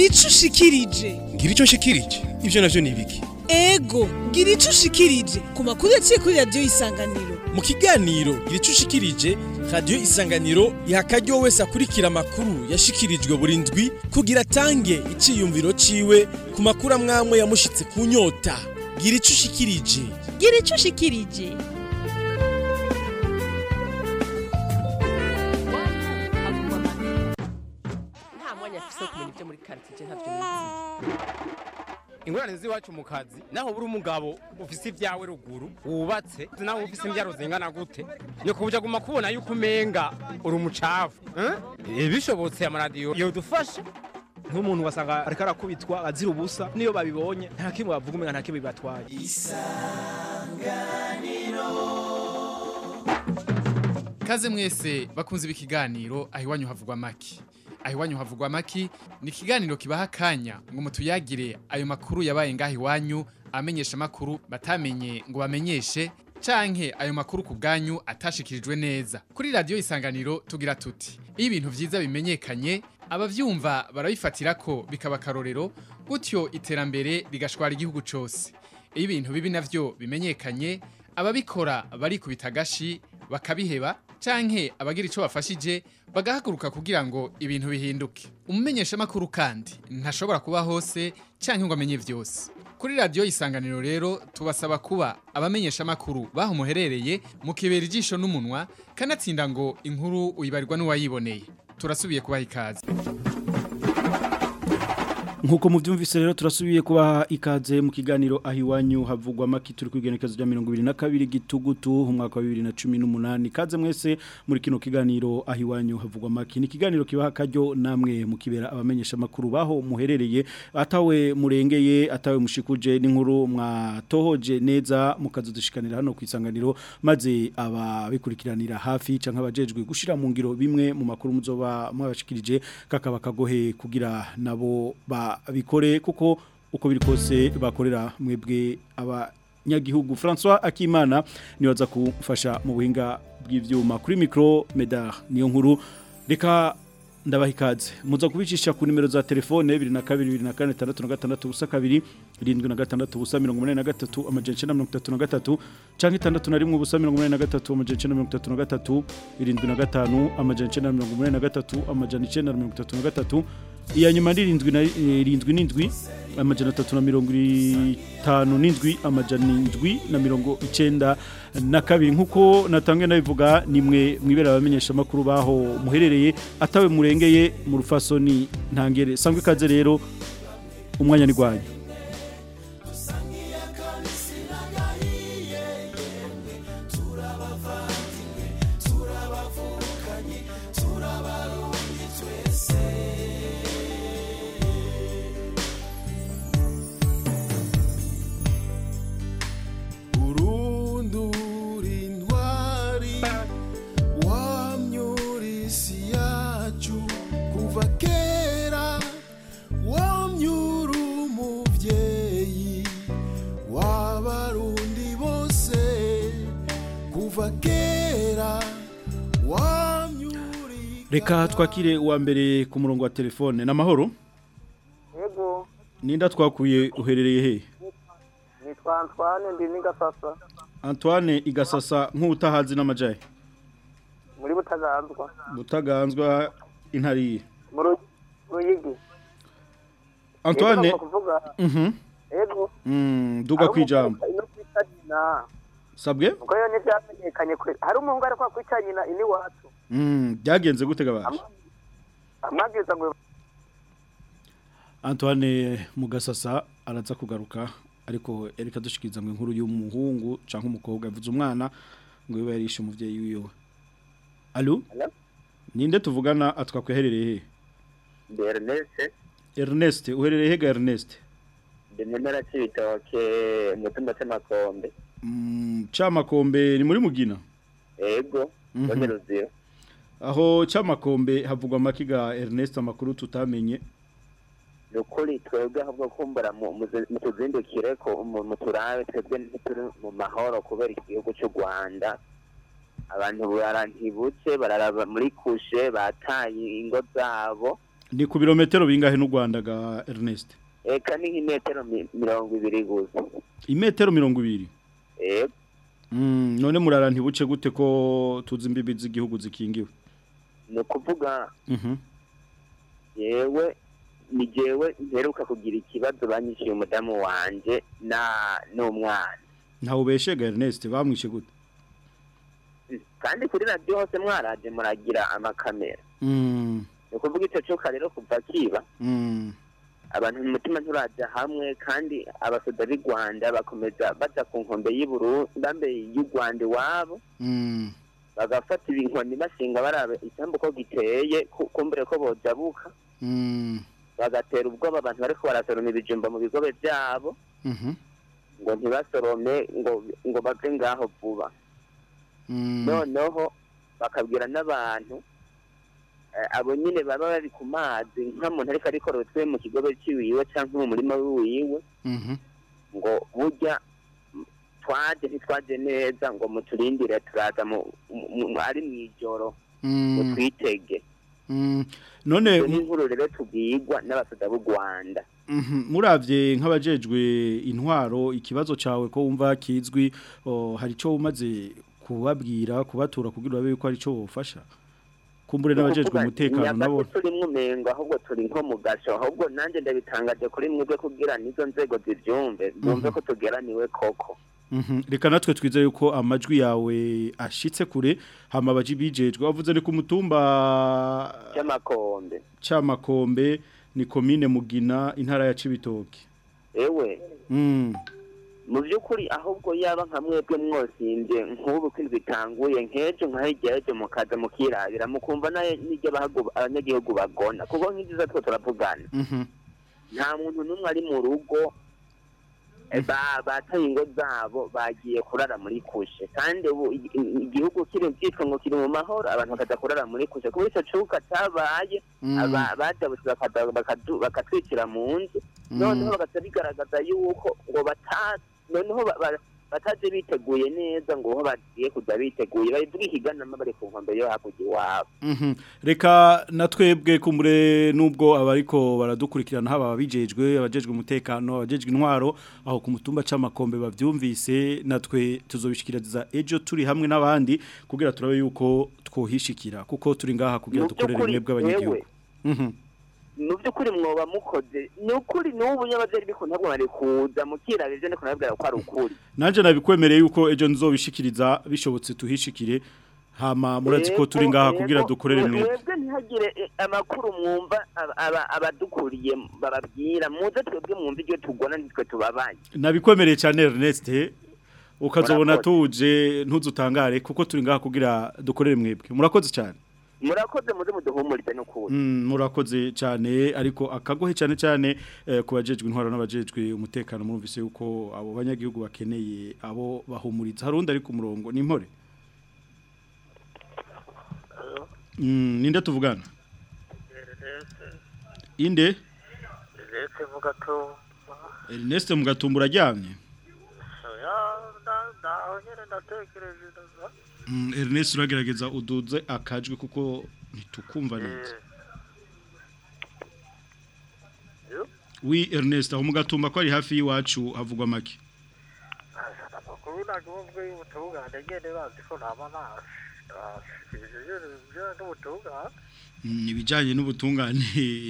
ico ushikirije ngira icyo nshikirije ibyo navyo ni ibiki ego gira ico ushikirije ku makuru yaciye kuri radiyo isanganiro mu kiganiro gira icyo ushikirije radiyo isanganiro iha akaryo wese akurikira amakuru yashikirijwe buri ndwi kugira atange iciyumviro ciwe ku makuru amwamwe yamushitse ku nyota gira ico ushikirije gira icyo ushikirije nta mwanya afise wo kumenya ibyo muri karitsiye ntabyo nizi ingorane z'iwacu mu kazi naho buri umugabo ufise ibyawe ruguru wubatse nawe ufise imbyaro zingana gute nyoko buja guma kubona yuko umenga uri umucafu eh? bishobotse amaradiyo yodufasha nk'umuntu wasanga ariko arakubitwa azira ubusa niyo babibonye nta kimwe bavuga umenga nta kimwe bibatwaye Kaze mwese bakunze ibi kiganiro aho iwanyu havugwa maki. Aho iwanyu havugwa maki ni ikiganiro kibaha akanya ngo mutuyagire ayo makuru yabaye ngaho iwanyu amenyesha amakuru batamenye ngo bamenyeshe canke ayo makuru ku bwanyu atashikirijwe neza. Kuri radiyo isanganiro tugira tuti iyo ibintu vyiza bimenyekanye abavyumva barabifatira ko bikaba akarorero gutyo iterambere rigashwara igihugu cose. Iyo ibintu bibi navyo bimenyekanye ababikora barikubita agashi bakabiheba canke abagira ico bafashije bagahaguruka kugira ngo ibintu bihinduke umumenyesha makuru kandi ntashobora kuba hose canke ngo amenye vyose kuri radiyo isanganiro rero tubasaba kuba abamenyesha makuru baho muherereye mukibera ijisho n'umunwa kanatsinda ngo inkuru uyibarirwa n'uwayiboneye turasubiye kubaha ikaze Nkuko muvyumvise rero turasubiye kubaha ikaze mu kiganiro aho iwanyu havugwa maki turi kwigenekezo rya 22 gitugutu umwaka wa 2018 kaze mwese muri kino kiganiro aho iwanyu havugwa maki ni kiganiro kibaha karyo namwe mukibera abamenyesha makuru baho muherereye atawe murengeye atawe mushikuje n'inkuru mwatohoje neza mukazudushikanira hano ku isanganiro maze ababikurikiranira hafi canke abajejwe gushira mu ngiro bimwe mu makuru muzoba mwabashikirije kakaba kagohe kugira nabo ba bikore kuko uko biri kose bakorera mwebwe abanyagihugu François Akimana niwaza kumfasha mu buhinga bw'ivyuma kuri micro Medar niyo nkuru reka ndabaha ikaze muza kubicisha ku nimero za telefone 2224 busa kabiri 76 busa 83 amajana 33 canke 61 busa 83 amajana 33 75 amajana 83 amajana 933 iya nyuma ni irindwi na irindwi n'indwi amajana atatu na mirongo itanu n'indwi amajana indwi na mirongo icenda na kabiri nk'uko natangiye nabivuga ni mwe mwibera abamenyesha amakuru baho muherereye atawe murengeye mu rufasoni ntangere sangwe ikaze rero umwanya ni rwanyu urundura intwari wamyura isi yacu kuva kera wamyura umubyeyi w'abarundi bose kuva kera wamyura reka twakire uwa mbere ku murongo wa telefone n'amahoro Yego, ninda twakuye uherereye he nitwa Antoine ndi n'Igasasa Antoine igasasa nk'utahazi n'amajaye muri Butaganzwa butaganzwa intariye mu Ru- Ruyigi. Antoine Yego, kuvuga mhm yego mm duga kwijambo ino kwita nyina sabwe ubwo rero ntibyamenyekanye kwe hari umuhungu ari kwa kwita nyina ini wacu mm byagenze gute gabaje amabwiriza ngo Antoine Mugasasa araza kugaruka ariko erika dushikiriza ngo inkuru y'umuhungu canke umukobwa yavuze umwana ngo biba yarishe umuvyeyi wiwe Allo Ninde tuvugana atwakweherereye he ndi Ernest Ernest uherereye he ga Ernest ndi mu ntara cy'ibitoke umutumba cy'amakombe mm chamakombe ni muri mugina ego Mhm. mbone ruzira aho chamakombe havugwa makiga Ernest amakuru tutamenye ni ukuri twebwe ahubwo kumbura mu- muze- mutuzindukire ko mu- muturabe twebwe ntituri mu mahoro kubera igihugu cy'u rwanda abantu barantibutse bararaba muri kushe bataye ingo zabo ni ku birometero bingahe n'u Rwanda ga Ernest eka ni nk'imetero mi- mirongo ibiri gusa imetero mirongo ibiri ego Mm, none murara ntibuce gute ko tuzi imbibi z'igihugu zikingiwe ni ukuvuga Mhm. yewe ni jewe mperuka kugira ikibazo banyishyuye umudamu wanje na n'umwana ntawe ubeshega Ernest bamwishe gute kandi kuri radiyo hose mwaraje muragira amakamera Mm, ni ukuvuga icyo cyuka rero kuva kiba mm, abantu mu mutima nturaja hamwe kandi abasoda b'i rwanda bakomeza baja ku nkombe y'uburundi y'u rwanda iwabo mm, bagafata inkoni bashinga baraba isambu ko giteye ku- kumbure ko bojabuka mm, bagatera ubwoba abantu bariko barasoroma ibijumba mu bigobe vyabo mhm, ngo ntibasorome ngo ngo bave ngaho vuba mm, noneho bakabwira n'abantu eh, abo nyine baba bari ku mazi nk'umuntu ariko arikorotwe mu kigobe ciwiwe canke mu murima wiwe mhm, ngo burya mm, twaje ntitwaje neza ngo muturindire turaza mu- mu- mu- ari mw'ijoro ngo mm, twitege mm. none iyo ni inkuru rero tubwirwa n'abasoda b'u rwanda Mhm, muravye nk'abajejwe intwaro ikibazo cawe ko wumva kizwi o, hari ico umaze kubabwira kubatura kugira babe yuko hari ico wofasha kumbure n'abajejwe umutekano nabo turimwo umengo ahubwo turi nko mu gasho ahubwo nanjye ndabitangaje kuri mwebwe kugira n'izo nzego zivyumve zumve ko tugeraniwe koko Mhm, reka natwe twize yuko amajwi yawe ashitse kure hama baji bijejwe wavuze ni ku mutumba cy'amakombe c'amakombe ni komine mugina intara ya Cibitoke ewe mm. mu by'ukuri ahubwo yaba nka mwebwe mwosimbye nk'ubu ko inzu itanguye nk'ejo nka hirya y'ejo mukaza mukirabira mukumva nayo n'ibyo abahagu- abanyagihugu bagona kuko nk'ibyiza two turavugana Mhm. nta muntu n'umwe ari mu rugo eh, ba- bataye ingo zabo bagiye kurara muri kushe kandi ubu igi- igihugu kiri cyitwa ngo kiri mu mahoro abantu bakaza kurara muri kushe kuba icyo cuka cyabaye Mm. aba- badabutse bakaza- bakadu- bakatwicira mu nzu noneho bagaca bigaragaza yuko ngo bata noneho ba- ba- bataje biteguye neza ngo ho bagiye kujya biteguye bayivuga ihiganama bari ku nkombe yo hakurya iwabo Mhm. Reka natwebwe kumbure nubwo abariko baradukurikirana haba abijejwe abajejwe umutekano abajejwe intwaro aho ku mutumba c'amakombe bavyumvise natwe tuzobishikiriza ejo turi hamwe n'abandi kugira turabe yuko twohishikira kuko turi ngaha kugira Mu dukorere by'ukuri, mwebwe abanyagihugu Mhm. mu by'ukuri mwoba mukoze ni ukuri n'ubu nyababyeyi ariko ntabwo bari kuza mukiraba ibyo ndiko nababwira ko ari ukuri Nanje nabikwemereye yuko ejo nzobishikiriza bishobotse tuhishikire hama murazi ko turi ngaha kugira dukorere mwebwe mwebwe ntihagire eh, amakuru mwumva aba- aba- abadukuriye bababwira muze twebwe mwumva ibyo tugona nitwe tubabaye nabikwemereye cyane Ernest ukazobona Murakoze. tuje ntuzutangare kuko turi ngaha kugira dukorere mwebwe murakoze cyane murakoze muze muduhumurize n'ukuri Mm, murakoze cyane ariko akagohe cyane cyane eh, ku bajejwe intwaro n'abajejwe umutekano murumvise yuko abo banyagihugu bakeneye abo bahumuriza harundi ari ku murongo ni impore Mm, ninde tuvugana inde Ernest Mugatumba Ernest Mugatumba uraryamye oya ndaho nyine ndatekereje ndaza Mm, Ernest uragerageza uduze akajwi kuko ntitukumva neza Oui Ernest aho mugatumba ko ari hafi y'iwacu havugwa make amakuru nagomba y'ubutungane nyine bazi ko ntaba nashikirije ibyo n'ubutungane Mm, ibijanye n'ubutungane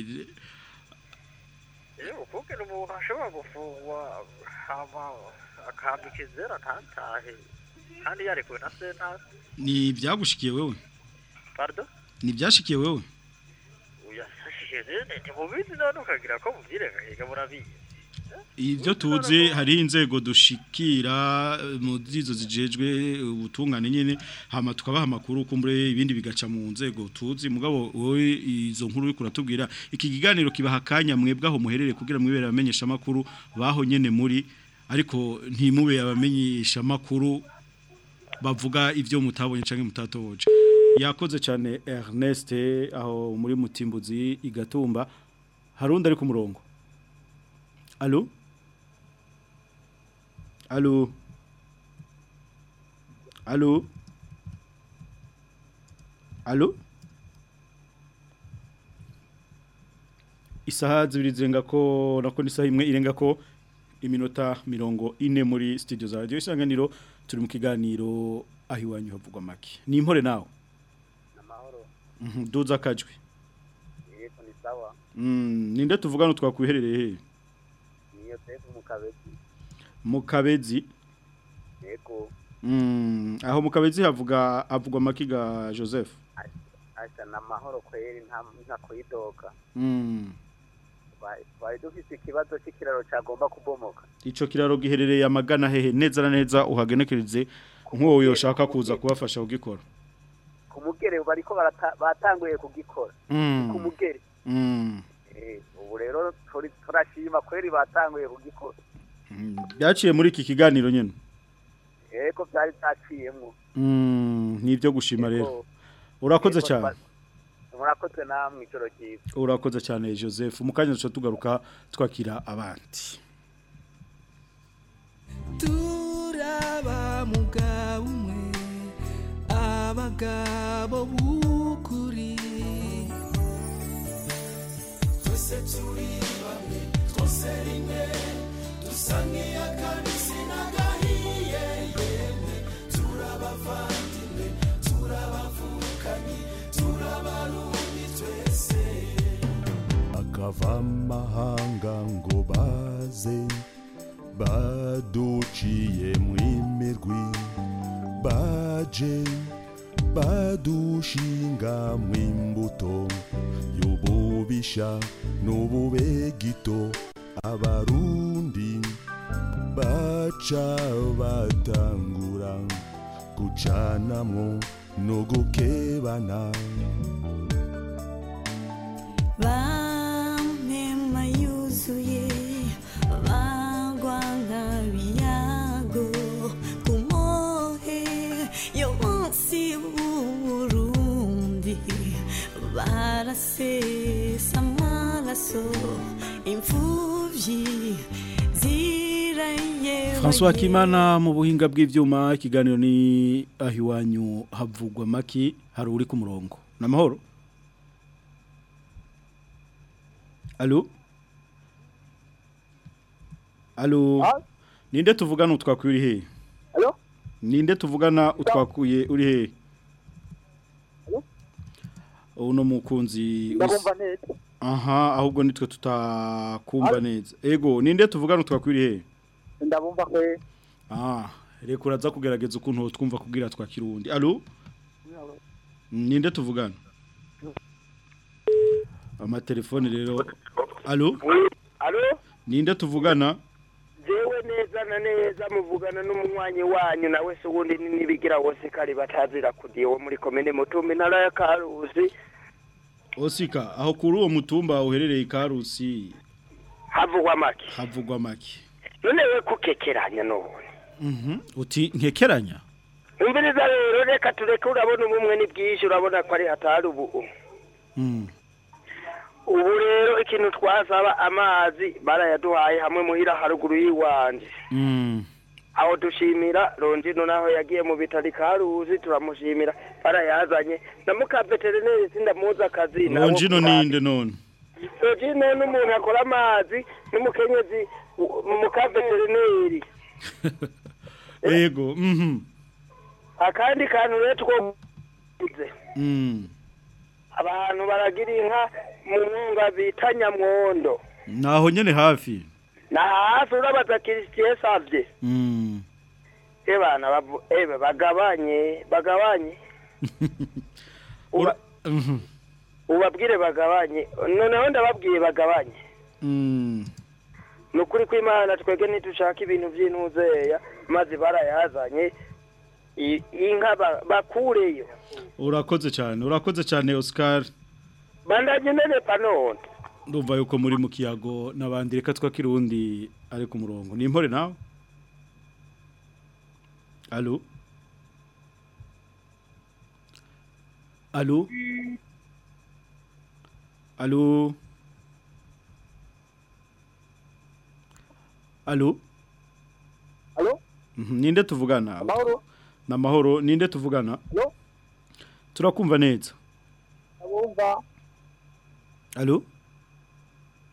iyo ukubwira umuntu ashobora gufungwa hama akambika inzira ntatahe kandi yarekuwe na sentare ni byagushikiye wewe pardon ni byashikiye wewe uyasashije nyine ntimubizi none ukagira ko mubyirengahiga murabizi Ivyo tuzi hari inzego dushikira eh, mu zizo zijejwe ubutungane nyene hama tukabaha amakuru kumbure ibindi bigaca mu nzego tuzi mugabo wowe izo nkuru uri kuratubwira iki kiganiro kibaha kanya mwebwe aho muherere kugira mwibere abamenyesha makuru baho nyene muri ariko ntimube abamenyesha makuru bavuga ivyo mutabonye canke mutatoboje yakoze cyane Ernest aho muri mutimbuzi igatumba harundi ari ku murongo Allô Allô Allô Allô isaha zibiri zirenga ko nako n'isaha imwe irenga ko iminota mirongo ine muri studio za radio isanganiro turi mu kiganiro aho iwanyu havugwa make ni impore nawe amahoro Mhm, duza akajwi yego ni sawa Mm, ninde tuvugana twakwiherereye he niyo sefu mu kabezi mu kabezi yego Mm, aho mu kabezi havuga havugwa make ga Joseph asa na mahoro kweri nta nta kuyidoga Mm, Twari- twari dufise ikibazo c'ikiraro cagomba kubomoka ico kiraro giherereye amagana hehe neza na neza uhagenekereze nk'uwo yoshaka kuza kubafasha kugikora ku mugere bariko barata- batanguye kugikora Mm. ku mugere Mm. Eh, ubu rero turi- turashima kweri batanguye kugikora byaciye muri iki kiganiro nyine yego vyari vyaciyemwo Mm, ni ibyo gushima rero Yego. urakoze Yego, cyane twa- murakoze namwe ijoro ryiza urakoze cyane joseph mu kanya duca tugaruka twakira abandi turaba mugabo umwe abagabo b'ukuri twese turi bamwe twose rimwe dusa nk'iy'akabisi n'agahiye yemwe turabavandimwe turabavukanyi turabarundi twese akava amahanga ngo baze baduciye mw'imirwi baje badushinga mw'imbuto y'ububisha n'ububegito abarundi baca batangura gucanamwo no gukebana Bamema yuzuye bagwa nk'abiyago ku mohe yo munsi w'uburundi barasesa amaraso imfuvyi ziraye François Kimana mu buhinga bw'ivyuma ikiganiro ni aho iwanyu havugwa maki hari uri ku murongo namahoro Allo Allo Ninde tuvugana utwakuye uri he Allo Ninde tuvugana utwakuye uri he Uno mukunzi wis- ndabumva neza Aha ahubwo nitwe tutakumva neza Ego ninde tuvugana utwakuye uri he ndabumva kwe Ah, reka uraza kugerageza ukuntu twumva kubwira twa kirundi. Allo? Ninde tuvugana? Amatelefone rero. Allo? Alo, Ninde tuvugana? jewe neza na neza muvugana n'umunywanyi wanyu nawe se ubundi ni- nibigira wose kari batazira kudiye wo muri komine Mutumbi ntara ya Karusi Osika, aho kuri uwo mutumba uherereye Karusi havugwa make. havugwa make. None we kukekeranya none. Mhm. Uti nkekeranya? Umviriza rero reka tureke urabona ubumwe ni bwinshi urabona ko ari hatari ubu. Mm. Ubu rero ikintu twasaba amazi barayaduhaye hamwe muhira haruguru y'iwanje. Mm. aho dushimira Rongino naho yagiye mu bitari Karuzi turamushimira barayazanye na muka veterineri sindamuza akazi nabo Ronjino kuraba. ninde none? Rongino n'umuntu akora amazi n'umukenyezi u- muka veterineri Ego, mhm. akandi kantu rero twobuze Mm. abantu baragira inka mu mwunga bita nyamwondo Naho nyene hafi. na hafi urabaza Christian Savye Mm. ebana bavu ebe bagabanye bagabanye Ura Mhm. ubabwire bagabanye noneho ndababwiye bagabanye Mm. ni ukuri kw'imana twebwe ntidushaka ibintu by'intuzeya maze barayazanye i- inka ba- bakureyo Urakoze cyane. Urakoze cyane Oscar. bandanye nenepa none ndumva yuko muri mu kiyago n'abandi reka twakirundi ari ku murongo ni impore nawe alo alo alo alo Alo? Mhm, ninde tuvugana Amahoro? na mahoro ninde tuvugana Alo? turakumva neza ndabumva alo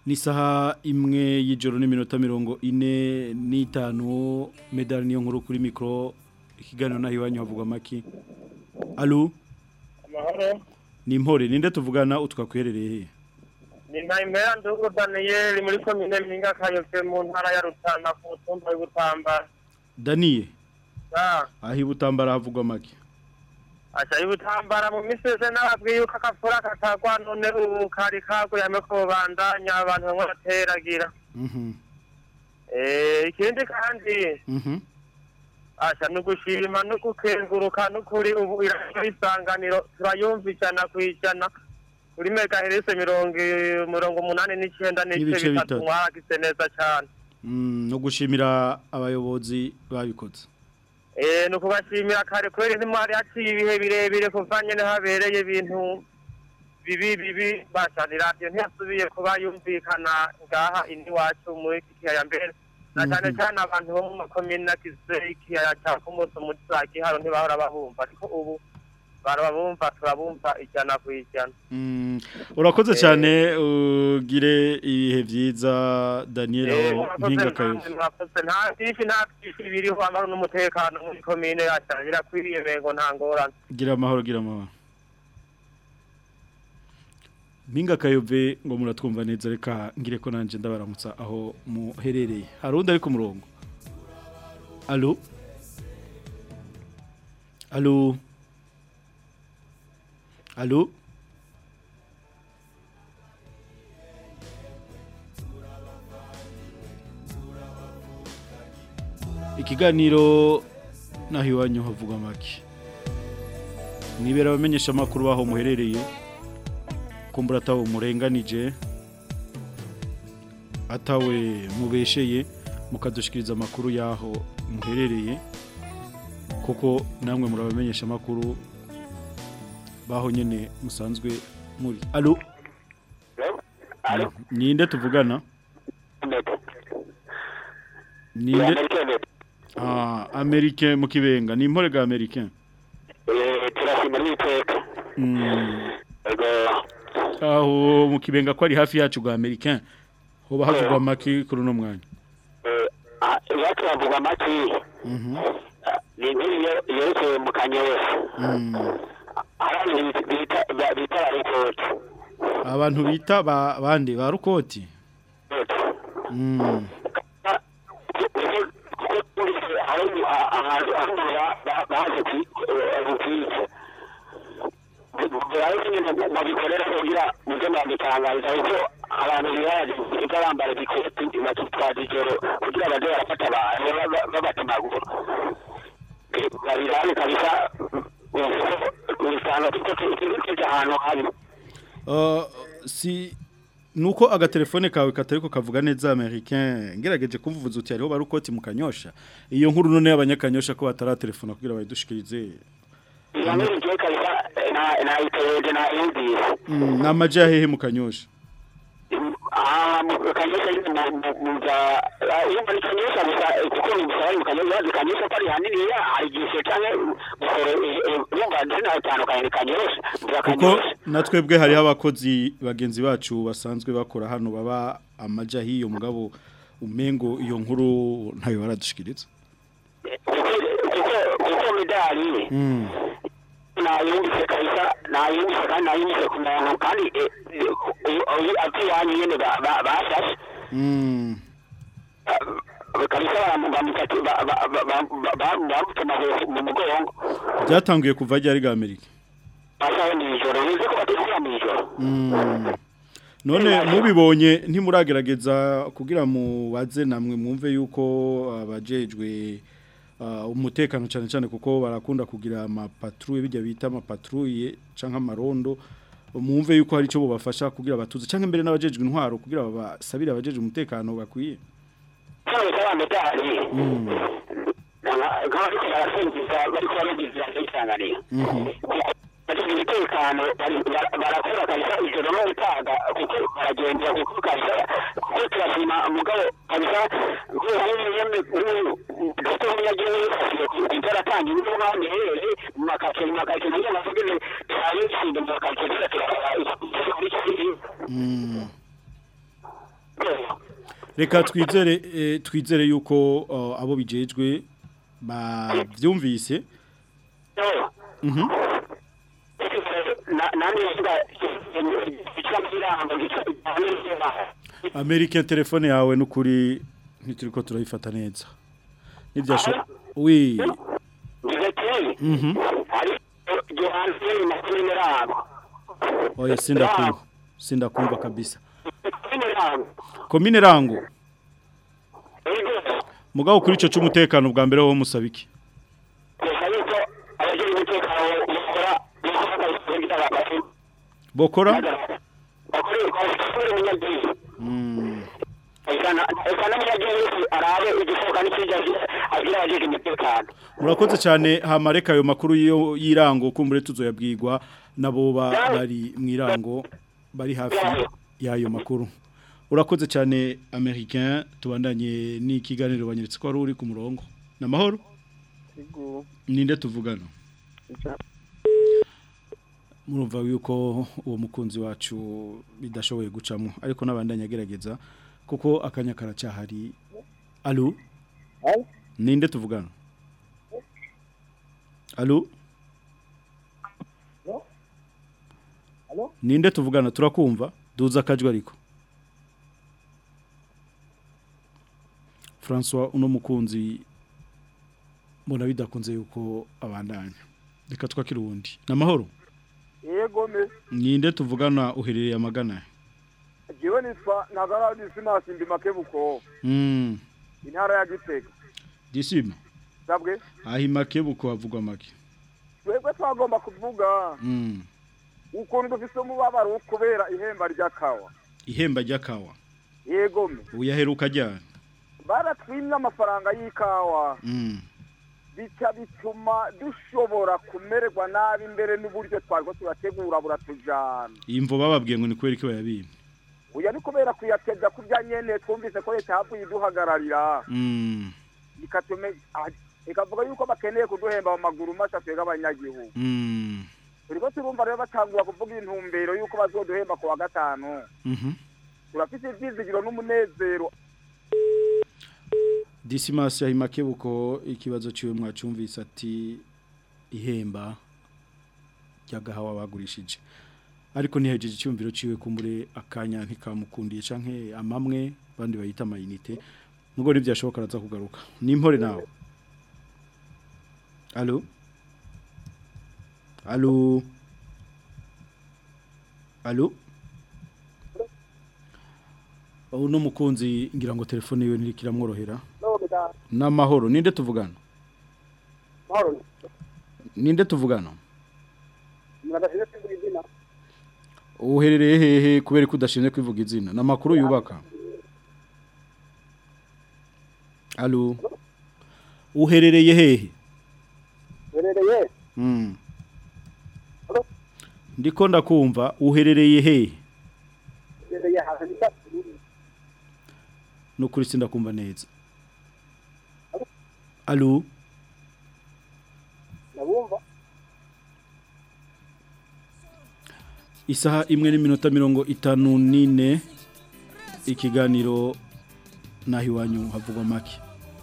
ni saha imwe y'ijoro n'iminota mirongo ine n'itanu medali niyo nkuru kuri mikoro ikiganiro naho iwanyu havugwa amaki alo amahoro ni impore ninde tuvugana utwakwerereye he ni ntayimera ndugu daniyeli muri komine mpinga kayove mu ntara ya rutana ku mutumba w'ibutambara daniye Ah, aho ibutambara havugwa amaki aca ibutambara mu misi yose nababwiye yuko akavura katagwa none ubu kari kaguyame ko bandanya abantu bamwe bateragira Mhm, Eh, ikindi kandi mhm. asha ni ugushima no gukenguruka n'ukuri ubu iradiyo isanganiro turayumva ijana ku ijana kuri megaherese mirongo mirongo umunani n'icyenda n'ibice N'ibice bitatu bitatu. mwaragize neza cyane Mm, no gushimira abayobozi babikoze Eh, ni ukubashimira kare kubera ntimwari haciye ibihe birebire kuva nyene habereye ibintu bibi bibi bashana iradiyo ntiyasubiye kuba yumvikana ngaha ini wacu muri iki kiyaya mbere na cyane Mhm. cyane abantu bo mu makomine agize ikiyaya cya kumuso muri za giharo ntibahora babumva ariko ubu barabumva turabumva ijana ku ijana Mm, urakoze cyane ugire ibihe byiza daniel Eh, aho murakoze mpinga namwe, kayove murakoze nta byinshi nta byinshi biriho amahoro n'umutekano muri komine yacu birakwiriye mengo nta ngorane gira amahoro gira amahoro mpinga kayove ngo muratwumva neza reka ngire ko nanjye ndabaramutsa aho muherereye hari undi ari ku murongo alo alo alo ikiganiro naho iwanyu havugwa make mwibera abamenyesha amakuru baho muherereye kumbura atawe murenganije atawe mubesheye mukadushikiriza amakuru yaho muherereye kuko namwe murabamenyesha amakuru baho nyene musanzwe muri alo ninde tuvugana ninde ah americain mu kibenga ni impore ga americain turashima n'iteka Mm. aho mu kibenga ko ari hafi yacu ga americain hoba havugwa maki kuri uno mwanya iwacu bavuga amaki Mhm. ni inkuru yo- yerekeye mu kanyosha Mm. hari abantu bita- bita bita barikoti abantu bita ba bande ba rukoti Mm. hari ahantu ahantu ba- baje kwica barazi nyine babikorera kugira mujye mwabitangariza kuko abantu biraje kuko bambara igikoti batutwaza ijoro kugira baze barafata abantu baba- babatemagura babirane kabisa usanga tuko ahantu habi Uh, si nuko agatelefone kawe katariko kavuga neza americain ngerageje kumvuza uti hariho barukoti mu kanyosha iyo nkuru none y'abanyakanyosha ko bataratelefona kugira bayidushikirize Yamuri je kabisa na na iteje na yumvise mm, namaje yahehe mu kanyosha Ah, mu kanyosha nyine mu- mu- mu za iyo muri kanyosha gusa eh, kuko ni musaba mu kanyosha bazi kanyosha ko ari hanini ya hari igihe cyane musoro yumva ndina itandukanye ni kanyosha mu za kuko kanyosha natwebwe hariho abakozi bagenzi bacu basanzwe bakora hano baba amaja hiyo mugabo umengo iyo nkuru ntayo baradushikiriza kuko kuko medali mm. nayumvise kabisa nayumvise kandi nayumvise ku muntu kandi eh, eh, uyu ati yanyu nyene ba- ba- bashashe Mm. kabisa bamutatu bamutema mu mugongo byatanguye kuva ryari ga Amerika basaho mw'ijoro bize ko bategura mw'ijoro Mm. none mubibonye ntimuragerageza kugira mubaze namwe mwumve yuko abajejwe uh, umutekano cyane cyane kuko barakunda kugira amapatrouille bijya bita amapatrouille canke amarondo mwumve yuko hari ico bobafasha kugira batuze canke mbere n'abajejwe intwaro kugira babasabire abajejwe umutekano bakwiye cyane cyane medali Mm. nk'abariko barasingiza bariko baragiza isanganiro Mhm. bafite umutekano bari- bara- barakora kabisa ijoro no gutaga kuko baragendera kuko kabisa kuko turashima umugabo kabisa gato nk'umunyagihugu yifashije kujya aratanga ibyo nk'aho niherere mu makaritsiye mu makaritsiye nayo amavuga ni turaye ishinga mu makaritsiye tuza turakora muri iki gihe Mm. reka twizere eh, twizere yuko uh, abo bijejwe bavyumvise Mhm. nani yavuga icyo kiranga gitwa American telefone yawe nukuri ntituriko turayifata neza nivyasho oui Mhm. Johansen na Minerabo oya sindakumva sindakumva kabisa Minerabo komine rango mugabo kuri ico cy'umutekano bwa mbere wo musabiki Kuko yuko abagize umutekano bakora bakora kugira abafite bokora bakora bakora umunyagihugu Mm. ekana ekana umunyagihugu arabe igisohoka n'ikijya agira abagize umutekano murakoze cyane hamareka ayo makuru yo yirango kumbure tuzoyabwirwa nabo ba- bari mu irango bari hafi y'ayo makuru urakoze cyane americain tubandanye n'ikiganiro banyeretse ko wari uri ku murongo ni amahoro ninde tuvugana murumva yuko uwo mukunzi wacu bidashoboye gucamo ariko n'abandanya agerageza kuko akanya karacyahari alo ninde tuvugana alo ninde tuvugana turakumva duza akajwi ariko François uno mukunzi mbona bidakunze yuko abandanya reka twakira uwundi ni amahoro yego me ninde tuvugana uherereye amagana jewe nitwa ntagara disimasi mbimakebuko mm. intara ya gitega disima sabwe ahi makebuko havugwa make twebwe twagomba kuvuga mm. ukuntu dufise umubabaro kubera ihemba ry'akawa ihemba ry'akawa yego me uyaheruka ryane baratwimye amafaranga y'ikawa mm. bica bituma dushobora kumererwa nabi imbere n'uburyo twariko turategura buratujana imvo bababwiye ngo ni kubera ko bayabimye uya ni kubera kuyateza kurya nyene twumvise ko leta yavuye iduhagararira mm. ikatume ah, ikavuga yuko bakeneye kuduhemba mu maguru masha twega abanyagihugu mm. turiko turumva rero batangura kuvuga intumbero yuko bazoduhemba ku wa gatanu mhm turafise ivyizigiro n'umunezero Dismas ahi makebuko ikibazo ciwe mwacumvise ati ihemba ryagahawa bagurishije ariko ntihejeje icyumviro ciwe kumbure akanya ntikamukundiye canke amamwe bandi bayita amayinite nubwo ntibyashoboka araza kugaruka nimpore nawe alo alo alo uno mukunzi ngira ngo telefone yiwe ntikiramworohera n'amahoro ninde tuvugana ninde tuvugana uherereye hehe kubera ko udashinzwe kwivuga izina ni amakuru yubaka alo uherereye hehe Uherereye Mm. ndiko ndakumva uherereye hehe uherereye ahantu bita Bururi. nukuri sindakumva neza alo Ndabumva isaha imwe n'iminota mirongo itanu n'ine ikiganiro naho iwanyu havugwa make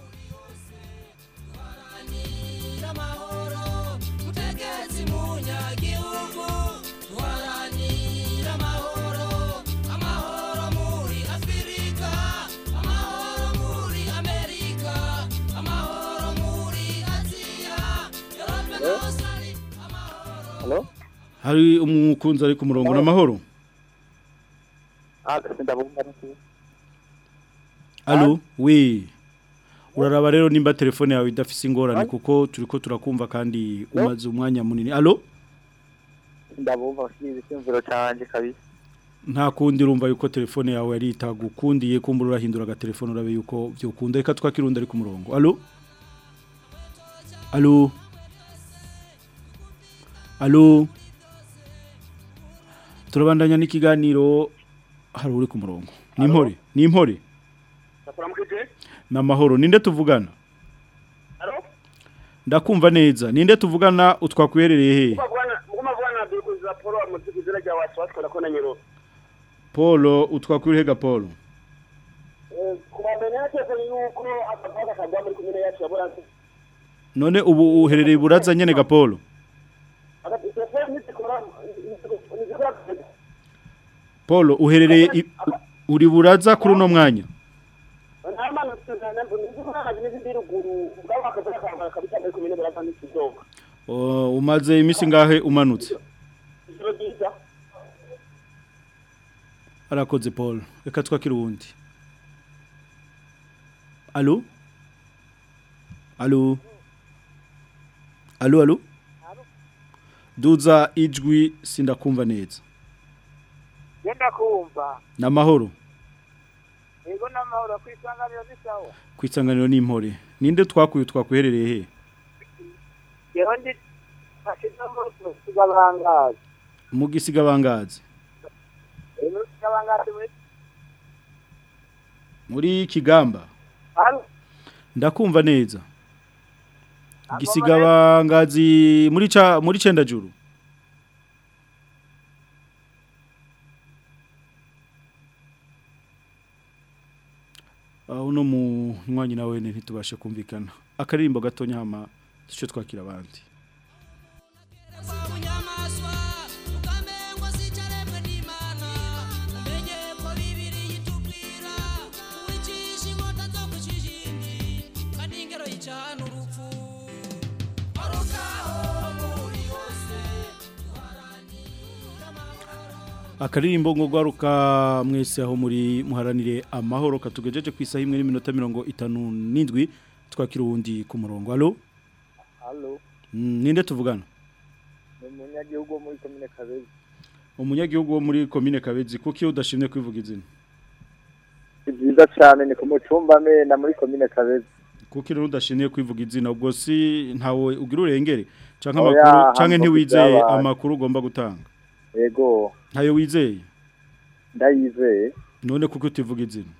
Mutegezi munyagihugu duharanira amahoro amahoro muri afurika amahoro muri amerika amahoro muri aziya yorope hose ari Halo hari umukunzi ari ku murongo n'amahoro Ah ndabumva niki alo we uraraba rero nimba telefone yawe idafise ingorane kuko turiko turakumva kandi umaze umwanya munini alo ndabumva ushize icyumviro canje kabisa nta kundi urumva yuko telefone yawe yari itagukundiye kumbura urahindura agatelefone urabe yuko byokunda reka twakirundi ari ku murongo alo alo alo turabandanya n'ikiganiro hari uri ku murongo ni impore ni impore Ndakuramukije ni amahoro ninde tuvugana Halo ndakumva neza ninde tuvugana utwakwerereye hehe Muguma bwana bikuza Paul muziki zira rya watu watu na kona nyero paul utwakwirihega paul Eh mbere naketse yuko akavuga kajya muri komine yacu ya buranza none ubu uherereye buraza nyene gapolo telefone ntizikora ntizikora Paul uherereye i- u- uri buraza kuri uno mwanya ntamanutse ntizikora n'izindi ruguru ubwabo akavuga kajya kabisa muri komine buranza n'ikidoga O, umaze imisi ngahe umanutse ijoro ryiza arakoze Paul reka twakire uwundi Allo Allo Allo allo Duza ijwi sindakumva neza Genda kumva. namahoro Ego n'amahoro kwisanganiro bisawa. kwisanganiro n'impore ninde twakuye twakuherereye he Yeho ndi bashize mu kigabangazi. mu gisiga bangazi Ego kigabangazi muri muri kigamba Halo. ndakumva neza gisiga bangazi muri ca muri cenda juru aho no mu nywanyi nawe ntitubashe kumvikana akaririmbo gatonya hama duce twakira abandi akaririmbo ngo gwaruka mwese aho muri muharanire amahoro katugejeje ku isaha imwe n'iminota mirongo itanu n'indwi twakira uwundi ku murongo alo Halo, Mm, ninde tuvugana ni umunyagihugu wo muri komine Kabezi. umunyagihugu wo muri komine kabezi kuko iyo udashimye kwivuga izina Si byiza cyane ni ku mucumba mena muri komine Kabezi. kuko iyo udashimye kwivuga izina ubwo si ntawe ugira urengere canke Oya, amakuru canke hambo ntiwizeye byabaye. amakuru ugomba gutanga Yego, ntayo wizeye ndayizeye. none kuko utivuga izina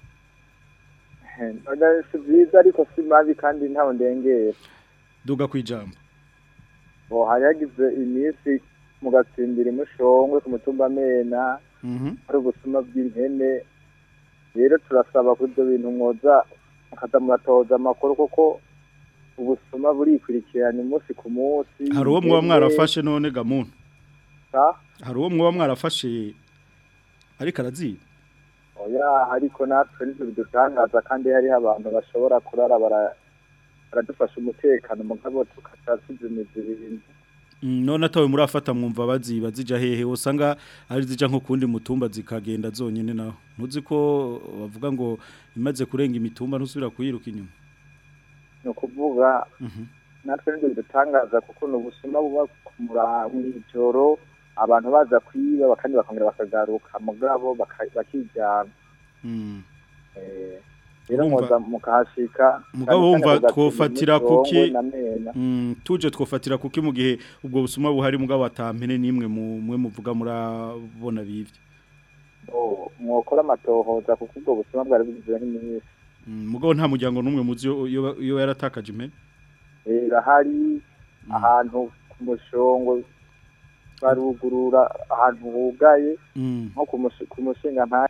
None si byiza ariko si mabi kandi ntawe ndengera. duga kwijambo Bo hari hagize iminsi mu gatsimbiri mushongwe ku mutumba mena mhm hari ubusuma bw'impene. Rero turasaba kuri ibyo bintu mwoza mukaza muratoza amakuru kuko ubusuma burikurikirana umunsi ku munsi. hari uwo muba Impene, mwarafashe none gamuntu sa? hari uwo muba mwarafashe ariko araziba oya ariko natwe nivyo bidutangaza kandi hariho abantu bashobora kurara bara- baradufasha umutekano mugabo tukaca tuzimiza ibintu Mm, none atawe murafata mwumva baziba zija hehe usanga ari zija nko kundi mutumba zikagenda zonyene naho ntuzi ko bavuga ngo imaze kurenga imitumba ntusubira kuyiruka inyuma ni ukuvuga Mhm. natwe nivyo bidutangaza kuko ni ubusuma buba ku mura- mw'ijoro abantu baza kwiba kandi bakongera bakagaruka mugabo baka- bakijyana Mm. Eh, rero Urumva- mwoza mukahashika mugabo cyane wumva cyane ku twofatira Gatsibo, kuki Mutongwe na Mena. Mm, tuje twofatira kuki mu gihe ubwo busuma buhari mugabo atampene nimwe mu mwe muvuga murabona bivye Oh, mwokora amatohoza kuko ubwo busuma bwari bugize nk'iminsi Mm, mugabo nta muryango numwe muzi yo- yo yo yaratakaje impene irahari ahantu ku mushongo barugurura ahantu hugaye Mm. nko ku mushi- ku mushinga nta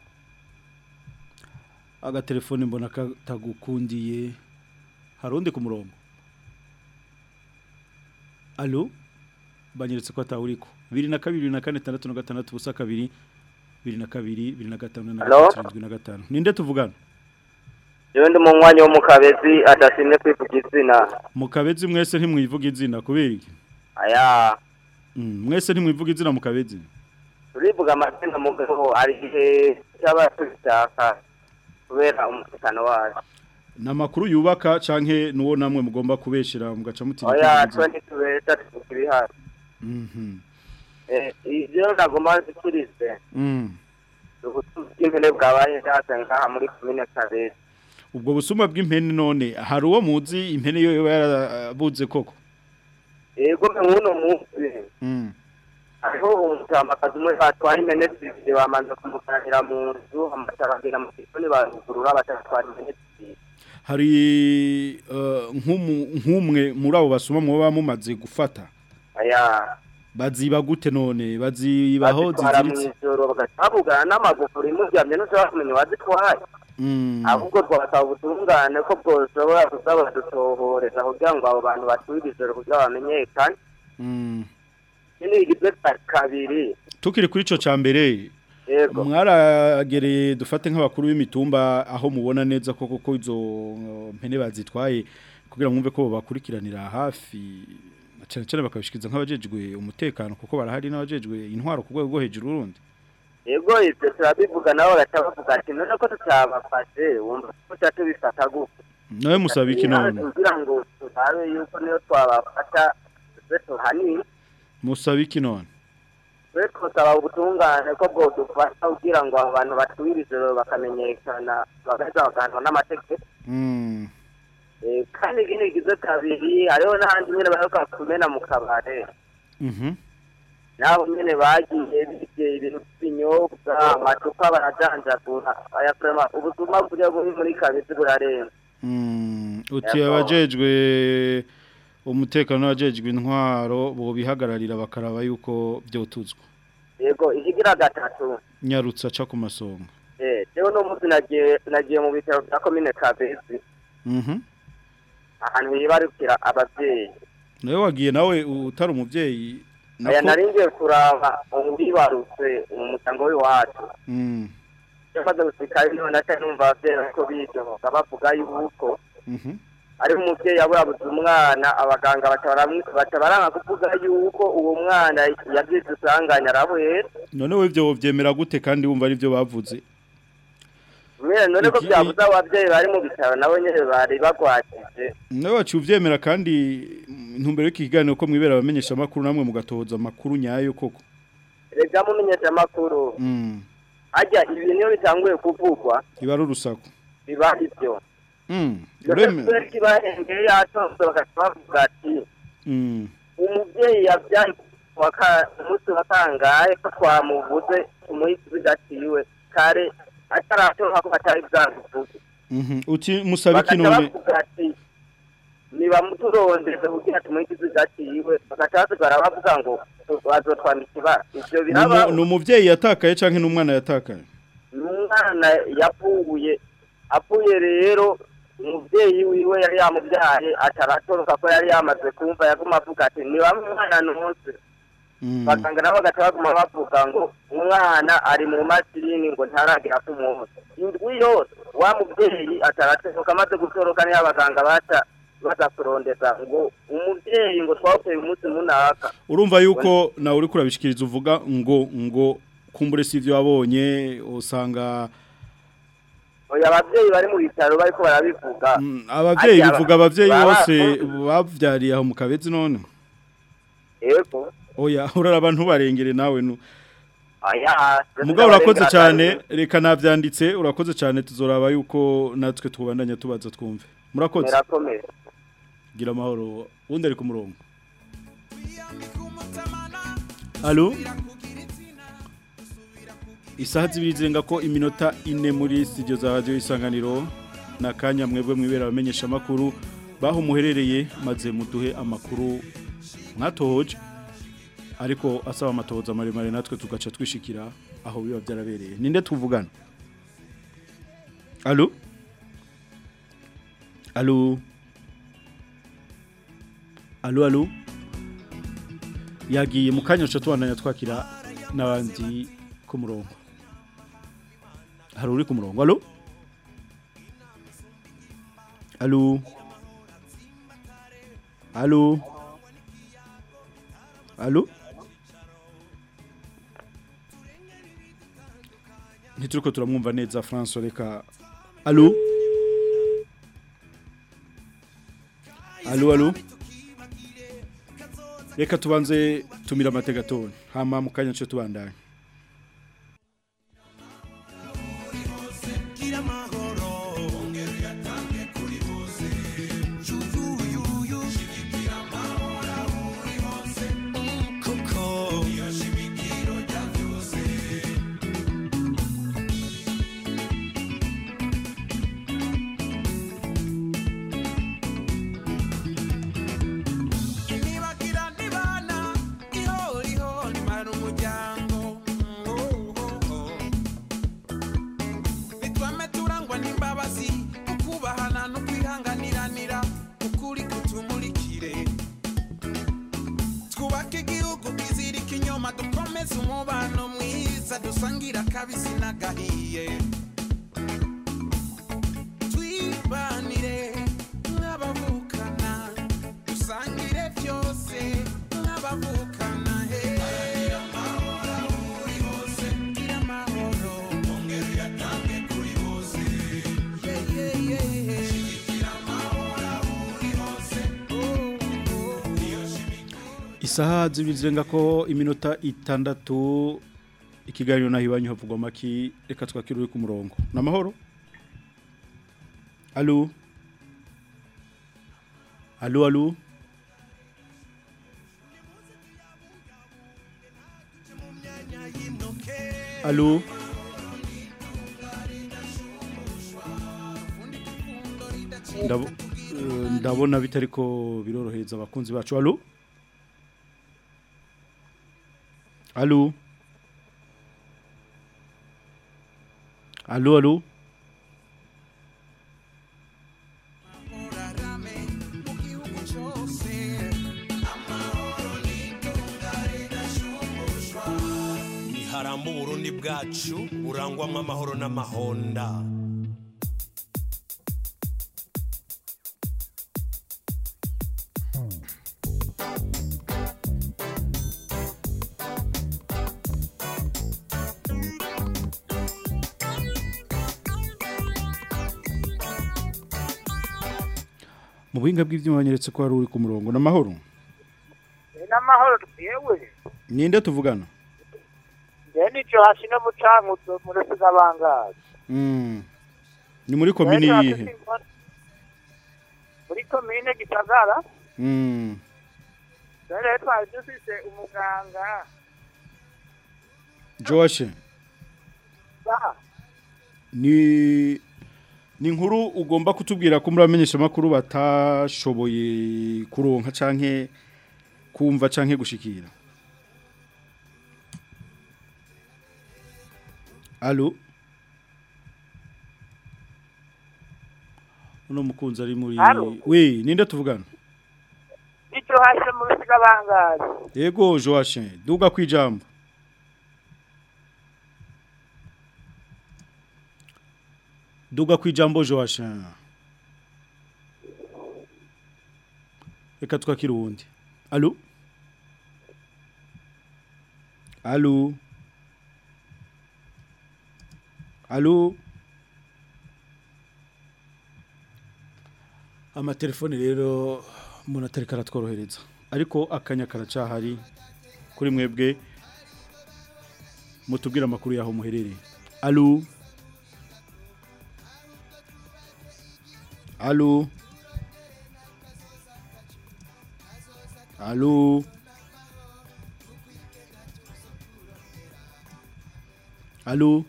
agatelefone mbona katagukundiye hari undi ku murongo alo banyeretse ko atawuriko bibiri na kabiri bibiri na kane tandatu na gatandatu ubusa kabiri bibiri na kabiri bibiri na gatanu na Alo? gatatu irindwi na gatanu ninde tuvugana Jewe ndi mu mwanya wo mu kabezi adashimye kwivuga izina. mu kabezi mwese ntimwivuga izina kubera iki Aya, Mm, mwese ntimwivuga izina mu kabezi turivuga amazina mugabo hari igihe cyaba tubishaka kubera umutekano wacu. ni amakuru yubaka canke nuwo namwe mugomba kubeshera mugaca mutinya Oya, kwivuga izina. twe ntitubesha tuvuga ibihari. Mhm. Eh, ivyo nagomba nzikurize. Mm. Ubutunzi bw'impene bwabaye hasi ngaha muri komine Kabezi. ubwo busuma bw'impene none hari uwo muzi impene yo yoba yarabuze koko Ego nk'uno munsi Mm. hariho umutamakazi umwe batwara impene zibiri bamanza kumukanira mu nzu amatara agera mu gikoni barugurura batatwara impene zibiri. hari eh, nk'umu- nk'umwe muri abo basuma muba mumaze gufata Aya. baziba gute none bazibaho bazitwara ziziritse mw'ijoro bagaca babugana n'amagufuri muryamye ntushobora kumenya uwazitwaye Mm. ahubwo twasaba ubutungane ko bwoshobora kuza badutohoreza kugira ngo abo bantu basubire kugira bamenyekane Mm. ikindi kigize ka- kabiri tukiri kuri ico ca mbere yego mwaragereye dufate nk'abakuru b'imitumba aho mubona neza koko ko izo uh, mpene bazitwaye kugira mwumve ko bakurikiranira hafi na cyane cyane bakabishikiza nk'abajejwe umutekano kuko barahari n'abajejwe intwaro ku rwego rwo hejuru urundi yego ibyo turabivuga nabo bagaca bavuga ati none ko tutabafashe wumva ko tuba tubifata gutya nawe musaba iki none kugira ngo turabe yuko niyo twabafata tube tuhanini musaba iki none twe twasaba ubutungane ko bwodufasha kugira ngo abo bantu batuye ijoro bakamenyekana bagaheza bagahanwa n'amategeko Mm. Eh, kandi ikindi kigize kabiri hariho n'ahandi nyine baheruka kumena mu kabare Mhm. nabo nyine bagiye bibye ibintu by'ibinyobwa amacupa barajanjagura aya kurema ubuzima buriya buri muri kabisi burarenze Mm. uti Yego. abajejwe umutekano n'abajejwe intwaro bo bihagararira bakaraba yuko byotuzwa yego ikigira gatatu nyarutsa aca ku masonga eh jewe no munsi nagiye nagiye mu bitaro bya komine kabezi Mhm. ahantu hibarukira abavyeyi nawe wagiye nawe utari umuvyeyi aya nako- nari ngiye kuraba uwibarutse mu muryango w'iwacu Mm. yamaze gusikayo niho naca numva abavyeyi bariko bidoga bavuga yuko Mhm. ari umuvyeyi yaburabuze umwana abaganga baca baramwi- baca baranga kuvuga yuko uwo mwana yagize isanganya arabuhera none we ivyo wovyemera gute kandi wumva ari byo bavuze mwene none ko Iki- byabuze abo bavyeyi bari mu bitaro nabo nyene bari bagwatije nawe waciye uvyemera kandi mm, intumbero y'iki kiganiro ko mwibera abamenyesha amakuru namwe mugatohoza amakuru nyayo koko rega mumenyesha amakuru Mm. harya ibintu iyo bitanguye kuvugwa iba ari urusaku biba ivyo Mm. ureme kubera kibahengeye yatonze bagaca bavuga ati Mm. umuvyeyi yavyaye wa ka- umunsi wa kangahe ko twamuvuze umuhisi bidatiwe kare ataratonka ko atari bwamuvuze Mhm. uti musaba iki bagaca none bavuga ati nibamuturondeze kugira tumuhisi bidatiwe bagaca basigara bavuga ngo bazotwambika ibara ivyo biraba ni umuvyeyi yatakaye canke n'umwana yatakaye umwana yapfuye apfuye rero umuvyeyi wiwe yari yamubyaye ataratoroka ko yari yamaze kumva yaguma avuga ati ni bamwe umwana nonse baganga nabo bagaca baguma bavuga ngo umwana ari mu masirini ngo ntaragera ku munsi indwi yose wa muvyeyi ataratoroka amaze gutoroka niyo abaganga baca baza kurondeza ngo umuvyeyi ngo twawuteye umunsi munaka urumva yuko nawe uri kurabishikiriza uvuga ngo ngo kumbure si ivyo wabonye usanga oya abavyeyi bari mu bitaro bariko barabivuga abavyeyi Arya bivuga abavyeyi baba- bose bavyariye aho mu kabezi none yego oya urara abantu barengere nawe nu aya mugabo urakoze cyane reka navyanditse urakoze cyane tuzoraba yuko natwe tubandanya tubaza twumve murakoze murakomeye gira amahoro wundi ari ku murongo Allo Isaha zibiri zirenga ko iminota ine muri studio za radio isanganiro na kanya mwebwe mwibera abamenyesha makuru baho muherereye maze muduhe amakuru mwatohoje ariko asaba amatohoza maremare natwe tugaca twishikira aho biba byarabereye ninde tuvugana Allo Allo Allo allo yagiye mu kanya cyo tubandanya twakira n'abandi ku murongo hari uri ku murongo allo allo allo allo ntituruko turamwumva neza François reka allo allo allo reka tubanze tumira amategatoni hama mu kanya cyo tubandanye Nibagira nibana ihoriho nimara umuryango nitwame turangwa dusangira akabisi n'agahiye twibanire nk'abavukana dusangire byose nk'abavukana he gira amahoro ongera uyatange kuri bose Yeah, yeah, yeah. Shigikira amahoro aho uri hose Oh, oh. Iyo Isaha zibiri zirenga ko iminota itandatu ikiganiro naho iwanyu havugwa maki reka twakire uri ku murongo ni amahoro alo alo alo alo Ndabo- eh, ndabona bitari ko birorohereza abakunzi bacu alo alo alo alo niharamba uburundi bwacu burangwamo amahoro n'amahonda mu buhinga bw'ibyuma banyeretse ko hari uri ku murongo ni amahoro n'amahoro yewe ninde tuvugana njyewe nicyo hasi no mucankuzo muri sigabangazi Mm. ni muri komini yihe muri komine gisagara Mm. rero twari dufise umuganga Josh ba ni ni inkuru ugomba kutubwira ko muri abamenyesha makuru batashoboye kuronka canke kumva canke gushikira Allo Uno mukunzi ari muri Allo? we ninde tuvugana nicyo hasi muri sigabangazi Yego Joachim duga kwijambo Duga kwijambo Joachim Reka twakira uwundi Allo Allo Allo Amatelefone rero umuntu atari karatworohereza ariko akanya karacahari kuri mwebwe mutubwire amakuru yaho muherereye Allo Allo Allo Allo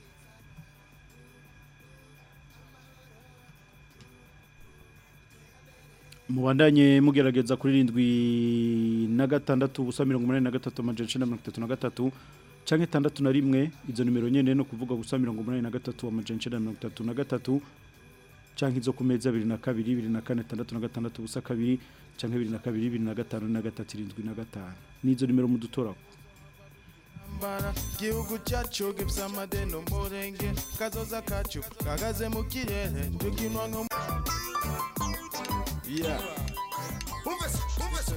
Mubandanye mugerageza kuri rindwi na gatandatu ubusa mirongo umunani na gatatu amajana icenda na mirongo itatu na gatatu canke itandatu na rimwe izo nimero nyene no kuvuga gusa mirongo umunani na gatatu amajana icenda na mirongo itatu na gatatu canke izo ku meza abiri na kabiri ibiri na kane itandatu na gatandatu ubusa kabiri canke ibiri na kabiri ibiri na gatanu na gatatu irindwi na gatanu nizo nimero mudutorako mbara gihugu cyacu gifite amadeni umurenge kazoza kacu kagaze mu kirere tukinwa nko Yeah. Umvesa, umvesa,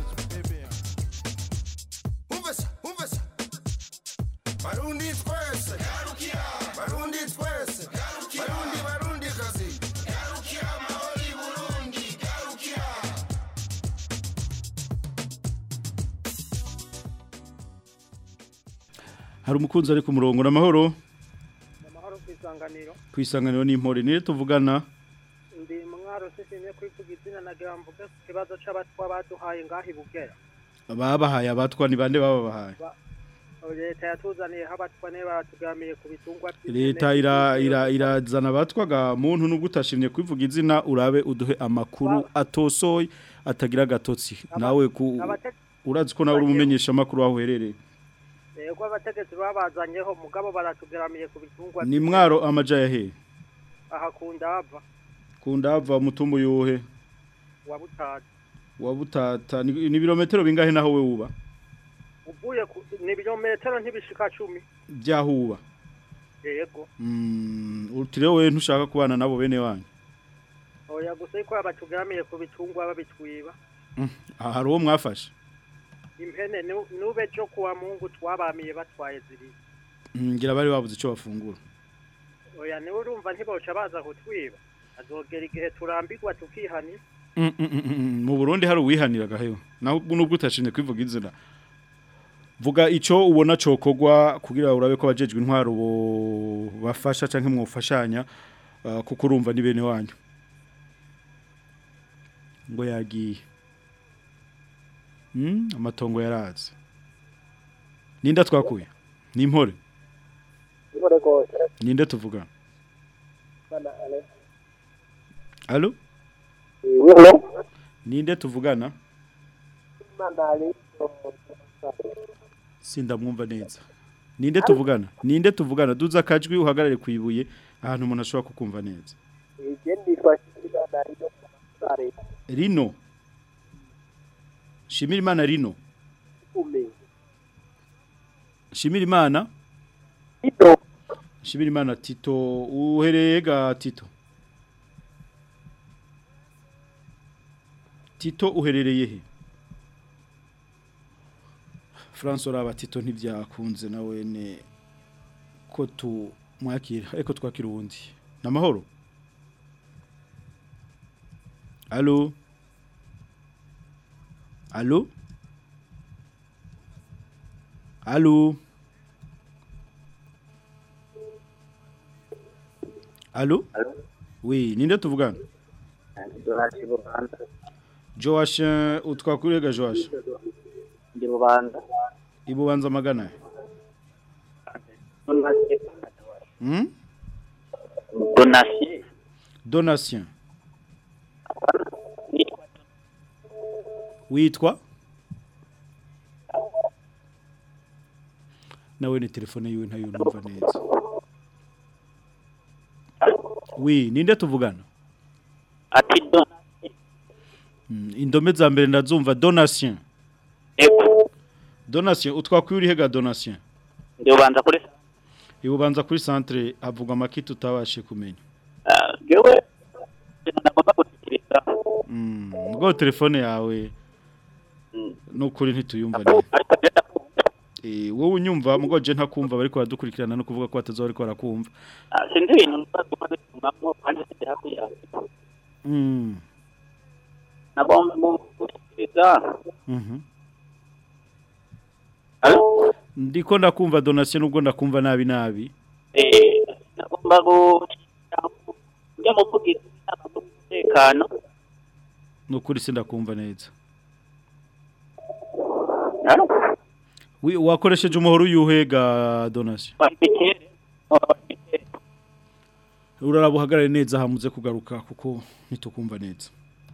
umvesa, umvesa. Barundi twese, barundi twese, barundi barundi kazi. Garukira amahoro i Burundi, garukira. hari umukunzi ari ku murongo n'amahoro amahoro ku isanganiro kwisanganiro n'impore nire tuvugana ndi mwaro sishimye kwivuga izina nagira mvuge ku kibazo c'abatwa baduhaye ngaho i bugera babahaye abatwa ni bande babahaye Ba- leta yatuzaniye abatwa ne batugamiye ku bitungwa leta ira ira irazana abatwaga muntu nubwo utashimye kwivuga izina urabe uduhe amakuru atosoye atagira agatotsi nawe ku abate- urazi ko nawe uri umumenyesha amakuru aho uherereye yego abategetsi babazanyeho mugabo baratugamiye ku bitungwa ni mwaro amaja yahe aha ku ndava ku ndava umutumbu yuhe wa butatu wa butata ni ni ibirometero bingahe naho we uba uvuye ku ni ibirometero ntibishika cumi byahuba yego Mm, uti rero wewe ntushaka kubana nabo bene wanyu oya gusa yuko abatugamiye ku bitungwa babitwiba Mm, aha hari uwo mwafashe impene nu- nube cyo kuwa mungu twabamiye batwaye zibiri Mm, ngira bari babuze icyo bafungura oya niwe urumva ntiboca baza kutwiba azogera igihe turambirwa tukihani Mm, mm, mm, mm, mu Burundi hari uwihanira gaheyo naho nubwo utashimye kwivuga izina vuga ico ubona cokogwa kugira urabe ko bajejwe intwaro bo bafasha canke mwofashanya uh, kuko urumva ni bene wanyu ngo yagiye mm, amatongo yaraze ninda twakuye ni impore Impore gose. ninde tuvugana Bana ale. allo Hello. ninde tuvugana Bana ale. sindamwumva neza ninde tuvugana ninde tuvugana duza akajwi uhagarare ku ibuye ahantu umuntu ashobora kukumva neza Igende twashikira ndari no sare. rino shimira imana rino Ume. shimira imana shimira imana tito uhereye ga tito tito uherereye he François raba tito ntibyakunze nawe ne ko tu mwakira ariko twakira uwundi namahoro Allo Allo Allo Allo Oui, ninde tuvugana Dorashi Rwanda. Joash utwakurega Joash Ndi Rwanda. Ibubanza magana Hmm Donation. Donation Witwa Nawe ni telefone yiwe ntayo numva neza Oui, ninde tuvugana Ati don. Mm, indome za mbere ndazumva donation donation utwakwira ihega donation Ndi Rwanda kuri ibubanza kuri centre havugwa makiti utabashe kumenya Gewe. Nagomba gutikiriza. mm, ngo telefone yawe nukuri ntituyumva neza Eh wowe unyumva mugo je ntakumva bariko baradukurikirana no kuvuga ko batazo bariko barakumva Sindi ibintu nagomba gutumamo kandi sindi hafi yawe. mm. Nagomba gutikiriza. Mhm. Ndiko ndakumva donation nubwo ndakumva nabi nabi Eh, nagomba gutikiriza. Njya mu kugira umutekano. nukuri sindakumva neza Wi wakoresheje umuhoro uyuhega donation Uraraba uhagarare neza hamuze kugaruka kuko ntitukumva neza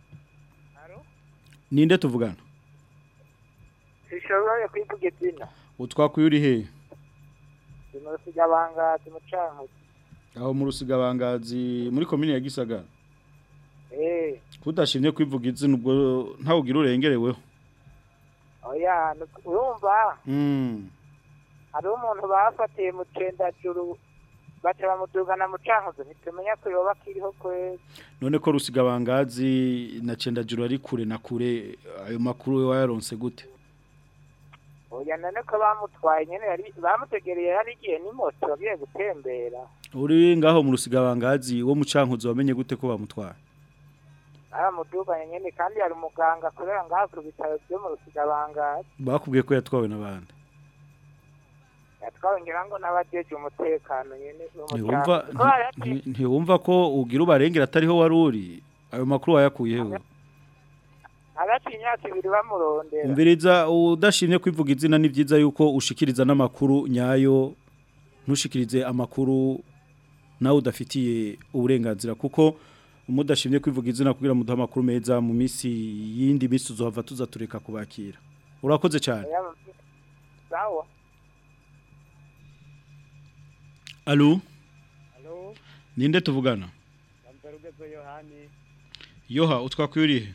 Ninde tuvugana Sishoboye kwivuga izina. Utwakuye uri he Simusiga bangazi mucankuzi. aho mu rusigabangazi muri komine ya Gisagara Eh, kudashimye kwivuga izina ubwo ntawe ugira urengereweho oya, nu- urumva mm. hari umuntu bafatiye mu cendajuru baca bamudugana mu cankuzi ntitumenya ko yoba akiriho kwezi. none ko rusigabangazi na cendajuru ari kure na kure ayo makuru we wayaronse gute Oya none ko bamutwaye nyene yari bamutegereye yari igiye n'imoto agiye gutembera. uri ngaho mu rusigabangazi wo mu cankuzo wamenye gute ko bamutwara Baramuduganye nyene kandi hari umuganga akorera ngaha ku bitaro byo mu Rusigabangazi. bakubwiye ko yatwawe n'abandi Yatwawe ngira ngo n'abajeje umutekano nyene bo mu ntiwumva Cankuzo. Ko yari- nti- ntiwumva ko ugira ubarengera atariho wari uri ayo makuru wayakuye hewe hagati y'imyaka ibiri bamurondera. umviriza udashimye kwivuga izina ni byiza yuko ushikiriza n'amakuru nyayo ntushikirize amakuru nawe udafitiye uburenganzira kuko umudashimye kwivuga izina kugira muduhe amakuru meza mu minsi yindi minsi uzohava tuza tureka kubakira urakoze cyane Oya, Sawa. alo Halo, ninde tuvugana Namperugezo Yohani, yoha utwakwiriye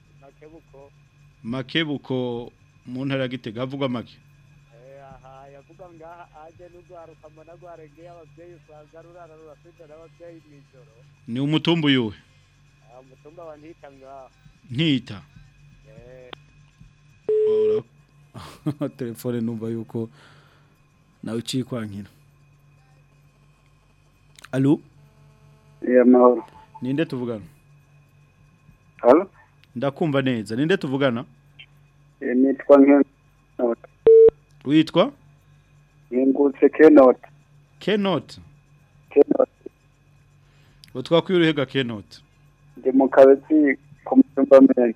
Makebuko, makebuko mu ntara ya gitega havugwa make eh, aha yavuga umukobwa ngaha aje n'urwaruka mbona rwaregeye abavyeyi usanga rurara rurafite n'abavyeyi mw'ijoro ni umutumba uyuwe Ah, umutumba wa ntita ngaha nkita Eh, Ora- telefone numva yuko nawe uciye kwankira alo iya mahoro ninde tuvugana Alo? ndakumva neza ninde tuvugana Eh, nitwa Nkenot witwa Nkengutse Kenot kenot Kenot utwakwiye uruhega kenot ndi mu kabezi ku mutumba mene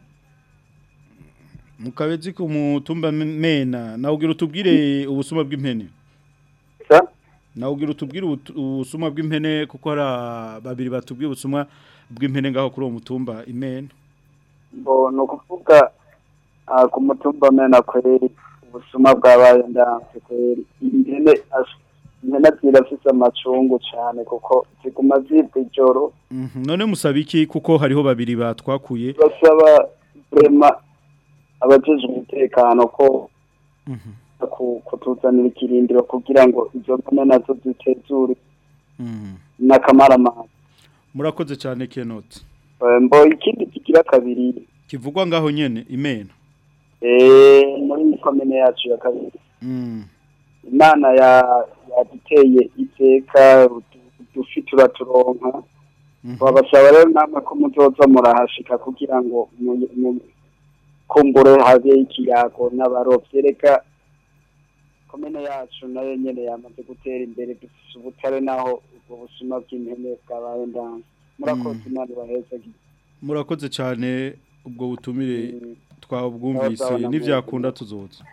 mu kabezi ku mutumba mena nawe ugira utubwire ubusuma bw'impene sa nawe ugira utubwire ubutu- ubusuma bw'impene kuko hari ah, babiri batubwiye ubusuma bw'impene ngaho kuri uwo mutumba imena bo ni ukuvuga ah, ku mutumba mene kweri ubusuma bwabaye ndanse kweri impene as- impene zirafise amacungu cane kuko ziguma zibwa ijoro Mhm, none musaba iki kuko hariho babiri batwakuye basaba vrema abajejwe umutekano ko ku- kutuzanira ikirindiro kugira ngo izo mpene nazo zitezure Mhm. n'akamaramaza murakoze cyane kenot Eh, mbo ikindi kigira kabiri kivugwa ngaho nyene imena eh, muri komine yacu ya kabiri Mm. imana ya- yaduteye iteka udufi turaturonka babasaba rero namwe ko muzoza murahashika kugira ngo mu- mu- kumbure habe ikiyago n'abarovyi reka komine yacu nayo nyene yamaze gutera imbere dufise ubutare naho ubwo busuma bw'impene bwabaye ndanze murakoze imana ibahezagire murakoze cyane ubwo butumire twabwumvise Sawa, sawa, n'ivyakunda tuzoza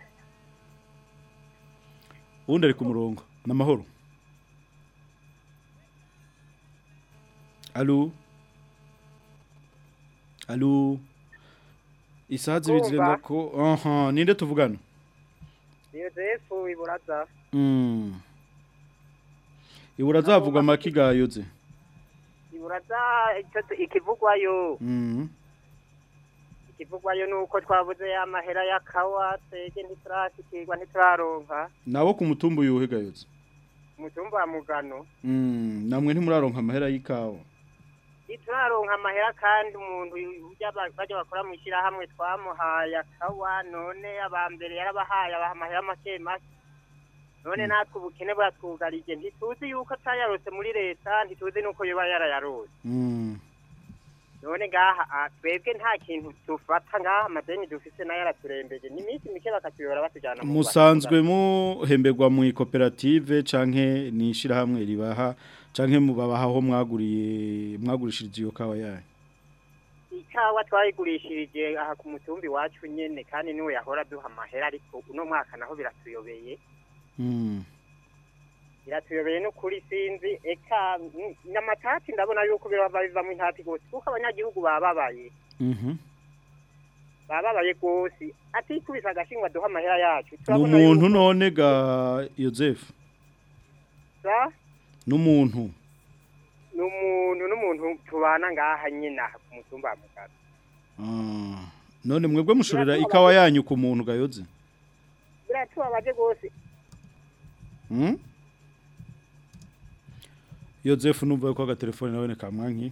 ubundi ari ku murongo n'amahoro alo alo isaha zibiri Kumva. zirenga ko aha ninde tuvugana yozefu iburaza Mm. ibura zavugwa amaki gayoze iburaza icyo tu- ikivugwayo Mm. ikivugwayo ni uko twabuze amahera y'akawa twege ntiturashikirwa ntituraronka nabo ku mutumba uyuhe gayoze umutumba wa mugano Mm, namwe ntimuraronka amahera y'ikawa ntituraronka amahera kandi umuntu ujya ba- bajya bakora mu ishyirahamwe twamuhaye akawa none abambere yarabahaye abaha amahera make make none natwe ubukene bwatwugarije ntituzi yuko atayarose muri leta ntituzi nuko yoba yarayarose Mm. none ngaha ah, twebwe nta kintu tufata ngaha amadeni dufise nayo araturembeje ni iminsi mike bakatuyora batujyana mu musanzwe muhemberwa mu koperative canke ni ishirahamwe ribaha canke mubabaha aho mwaguriye mwagurishirije iyo kawa yayo ikawa twayigurishirije aha ku mutumbi wacu nyene kandi niwe yahora duha amahera ariko uno mwaka naho biratuyobeye Mm. biratuyobeye n'ukuri sinzi eka mm, n'amatati ndabona yuko biraba bivamo intati gose kuko abanyagihugu bababaye Mhm. bababaye gose atikubise agashingwa duha amahera yacu Ni turabona umuntu yuko- none ga Joseph sa n'umuntu ni umuntu n'umuntu tubana ngaha nyine aha ku mutumba wa mugabo Ah. none mwebwe mushorera ikawa yanyu ku muntu gayoze biratubabaje gose Mm? Joseph numva ko agatelefone nawe kamwanki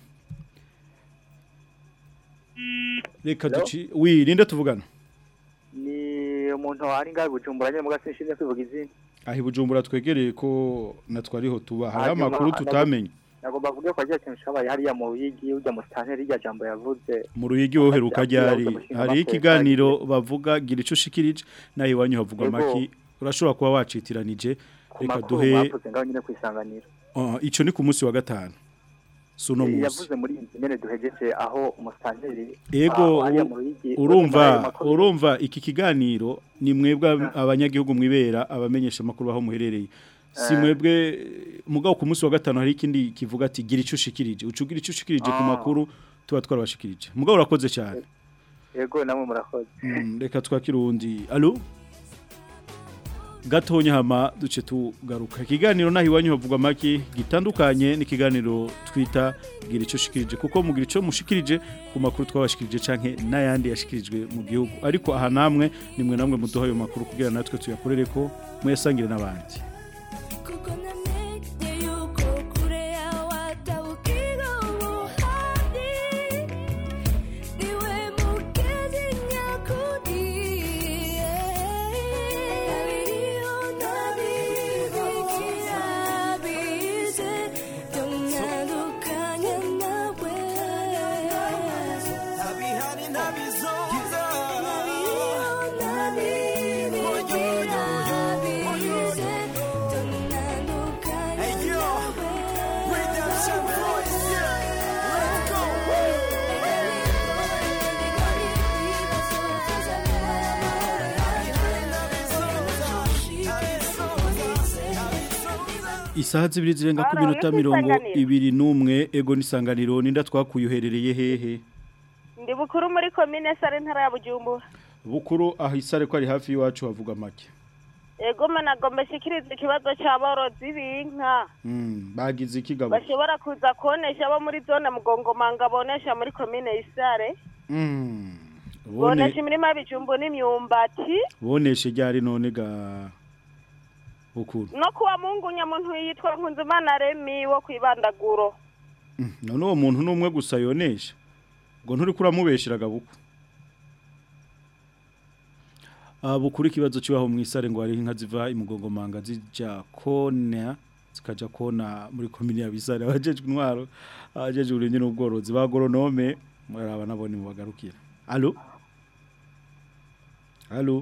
Reka Hello? duci wi ninde tuvugana ni umuntu wari ngaho bujumbura nyine muga sinshimye kwivuga izina ahi bujumbura twegereye ko natwariho tuba hari Hanyuma, amakuru nagomba- tutamenye nagomba kuvuga ko agiye kintu cabaye hariya mu ruyigi urya musitanteri irya jambo yavuze mu ruyigi woheruka ryari Amushinga hari amateka ikiganiro bavuga gira ico ushikirije nawe iwanyu havugwa Yego. maki urashobora kuba wacitiranije ku reka makuru duhe mwavuze ngaho nyine kwisanganira Ah, ico ni ku munsi wa gatanu si uno munsi yavuze muri iyi nzu nyene duhejeje aho umusitanteri Ego aho hariya u- mu ruyigi urumva urumva iki kiganiro ni mwebwe ab- abanyagihugu mwibera abamenyesha makuru aho muherereye si Eh. mwebwe mugabo ku munsi wa gatanu hari ikindi kivuga ati gira ico ushikirije ucugira ico ushikirije ku Ah. makuru tuba twarabashikirije mugabo urakoze cyane yego namwe murakoze Mm, reka twakire uwundi alo gatonya hama duce tugaruka ikiganiro naho iwanyu havugwa make gitandukanye n'ikiganiro twita gira icyo ushikirije kuko mugira icyo mushikirije ku makuru twabashikirije canke n'ayandi yashikirijwe mu gihugu ariko aha namwe nimwe namwe muduha ayo makuru kugira natwe tuyakorere ko muyasangire n'abandi isaha zibiri zirenga ku Ora, minota uri mirongo kwisanganira? ibiri n'umwe ego n'isanganiro ninda twakuye uherereye hehe ndi bukuru muri komine sare ntara ya bujumbura bukuru aho isare ko ari hafi y'iwacu havuga make ego managombe shikiriza ikibazo c'aborozi b'inka Mm, bagize ikigabo bashobora kuza konesha abo muri zone mugongomanga bonesha muri komine isare Mm, bone bonesha imirima y'ibijumbu n'imyumbati boneshe ryari none ga bukuru no kuwa mungu nyamuntu yitwa nkunzimana remi wo kwibandaguro Mm, none uwo muntu n'umwe gusa yonesha ngo nturi kuramubeshera gabuku Ah, bukuru ikibazo kibaho mu isare ngo hari inka ziva imugongomanga zija kona zikaja kona muri komine ya Bisare abajejwe intwaro abajejwe uburimyi n'ubworozi ba agoronome muraba nabone mu bagarukira allo allo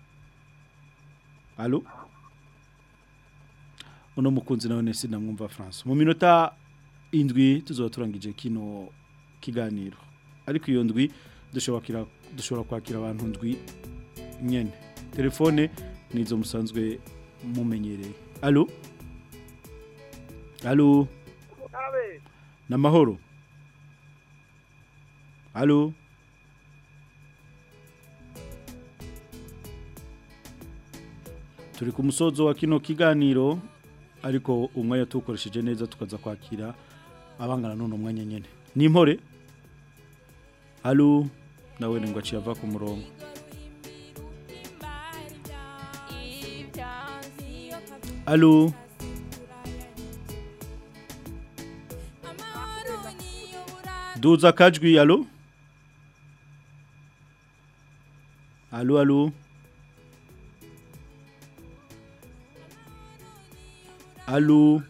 allo uno mukunzi nawe nese namwumva France mu minota indwi tuzoba turangije kino kiganiro ariko iyo ndwi dushobora kira- dushobora kwakira abantu ndwi nyene telefone nizo musanzwe mumenyereye allo allo namahoro allo turi ku musozo wa kino kiganiro ariko umwanya tuwukoresheje neza tukaza kwakira abangana none umwanya nyene ni impore allo nawe ngo aciye ava ku murongo allo duza akajwi allo allo allo allo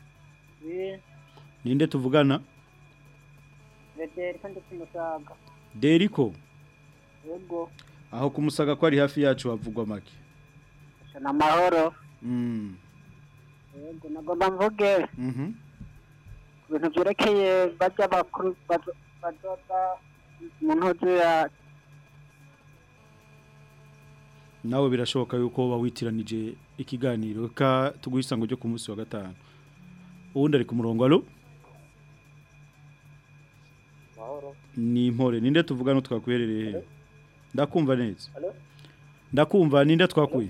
ninde tuvugana Vederi kandi kumusaga. deriko Yego. aho kumusaga ko ari hafi yacu havugwa make Shana mahoro. mm. Yego nagomba mvuge mhm ku bintu byerekeye bajya bakuru bazo- bazoza mu ntozi ya nawe birashoboka yuko bawitiranije ikiganiro ka tuguhisango ryo ku munsi wa gatanu uwundi ari ku murongo alo mahoro. ni impore ninde tuvugana twakwerereye he ndakumva neza Alo? ndakumva ninde twakuye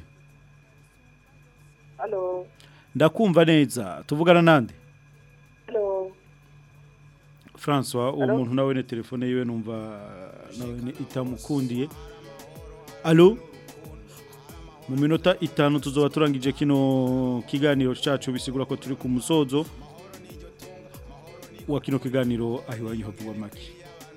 Halo. ndakumva neza tuvugana nande Halo. François uwo Alo? muntu nawe ne telefone yiwe numva nawe ni itamukundiye alo mu minota itanu tuzoba turangije kino kiganiro cacu bisigura ko turi ku musozo wa kino kiganiro aho iwanyu havugwa make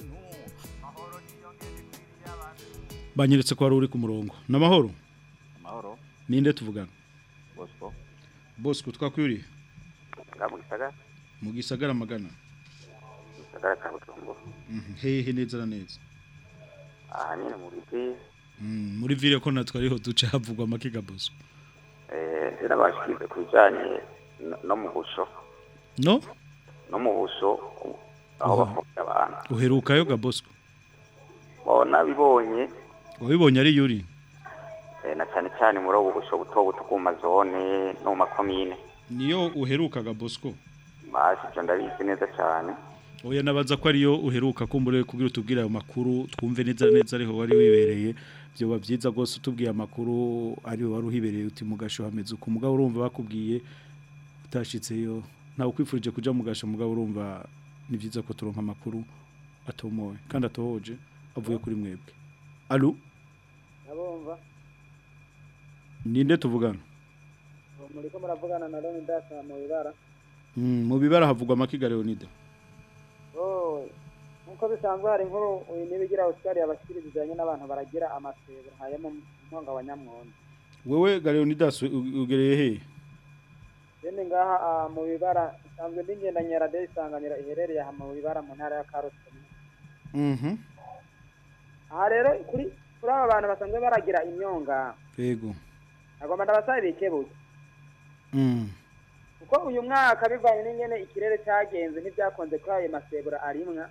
banyeretse ko wari uri ku murongo n'amahoro Mahoro, ninde tuvugana Bosco, bosco twakwiriye nga mu gisagara, mu gisagara magana mu gisagara ka Bujumbura. Mhm, hehe neza na neza Aha nyene mu biti, Mm, muri vile ko natwe ariho duce havugwa make ga bosco eh, narabashikirize ku bijanye no- no mu busho, no no mu busho, u- aho Aha. bafungira abantu. uherukayo ga bosco Bona bibonye, wabibonye ari yuri eh, na cane cane muri ubu busho buto buto ku mazone no mu makomine. niyo uheruka ga bosco Bashi ivyo ndabizi neza cane. Oya nabaza ko ariyo uheruka kumbure kugira utubwire ayo makuru twumve neza neza ariho wari wibereye byoba byiza rwose utubwiye amakuru ariwe wari uhibereye uti mugasho hameze uko mugabo urumva bakubwiye utashitseyo ntawe ukwifurije kuja mugasho mugabo urumva ni byiza ko turonka amakuru atomoye kandi atohoje avuye kuri mwebwe alo Nabumva ninde tuvugana muriko muravugana na Loni Dasa mu bibara Mm, mu bibara havugwa amakiga Leonida oh nkuko bisanzwe hari inkuru uyu nibigira Oscar yabashikiriza bijanye n'abantu baragira amasebo nkaya mu ntonga wa Nyamwondo wewe ga Leonidas u- ugereye he Bene ngaha ah, mu bibara isanzwe ndingendanye radio isanganiro iherereye aha mu bibara mu ntara ya Karusi Mhm aha rero kuri kuri aba bantu basanzwe baragira imyonga yego agomba ndabasaba bikebuke Mm kuko uyu mwaka bivanye n'ingene ikirere cyagenze ntibyakonze kuri ayo masebura arimwa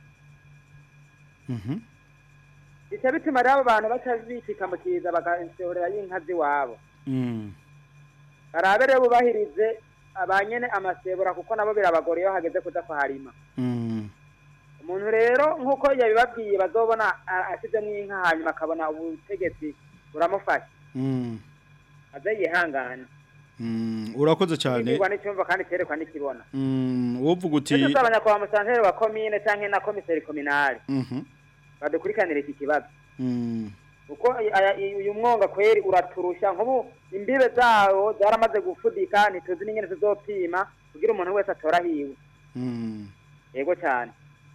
Mhm bica bituma rero abo bantu baca bishikamukiza bagasohorera y'inka z'iwabo Mm barabe rero bubahirize abanyene amasebura kuko nabo birabagora iyo hageze kuja kuharima Mm umuntu rero nk'uko yabibabwiye bazobona a- ashizemwo inka hanyuma akabona ubutegetsi buramufasha Mm aze yihangane Mm urakoze cyane kigirwa n'icyumva kandi cyerekwa n'ikibona Mm wovuga uti ndetse usaba nyakubahwa musanteri wa komine canke na komiseri kominali Mhm badukurikanire iki kibazo Mm kuko aya- uyu mwonga kweri uraturusha nk'ubu imbibe zawo zaramaze gufudika ntituzi n'ingene tuzopima kugira umuntu wese atora hiwe Mm yego cyane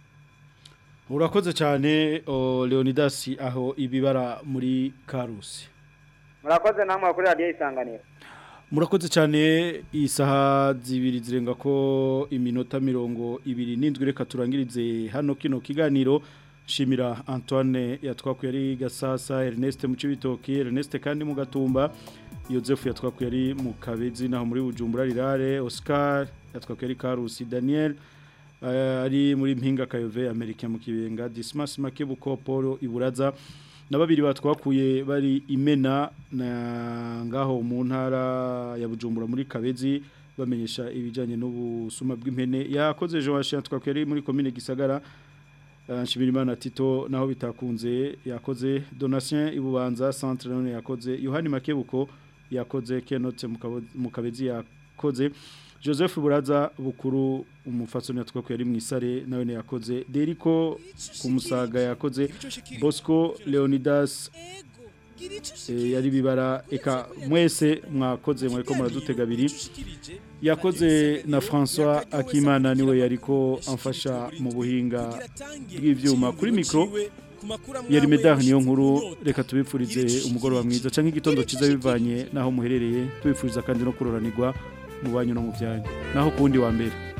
urakoze cyane o, Leonidas aho ibibara muri Karusi murakoze namwe kuri radiyo isanganiro Murakoze cyane isaha zibiri zirenga ko iminota mirongo ibiri n'indwi reka turangirize hano kino kiganiro shimira Antoine yatwakuye ari Gasasa Ernest mu Cibitoki Ernest kandi mu Gatumba Joseph yatwakuye ari mu Kabezi naho muri Bujumbura Rirare Oscar yatwakuye ari Karusi Daniel eh, ari muri Mpinga Kayove Amerika mu Kibenga Dismas Makebuko Paul Iburaza na babiri batwakuye bari imena na ngaho mu ntara ya Bujumbura muri Kabezi bamenyesha ibijanye n'ubusuma bw'impene yakoze Joachim twakuye ari muri commune Gisagara Uh, Nshimirimana Tito naho bitakunze yakoze Donatien Ibubanza centre none yakoze Yohani Makebuko yakoze Kenote Mukabo- Mukabezi yakoze Joseph Buraza bukuru umufatsoni yatwa ko yari mwisare nawe ne yakoze Deriko kumusaga yakoze Bosco Leonidas eh, yari bibara eka mwese mwakoze mwariko muradutega biri yakoze na François Akimana niwe yariko amfasha mu buhinga bw'ivyuma kuri micro yari medar niyo nkuru reka tubipfurize umugoroba mwiza canke igitondo ciza bivanye naho muherereye tubipfuriza kandi no kuroranirwa mu banyu no mu byanyu naho kundi wa mbere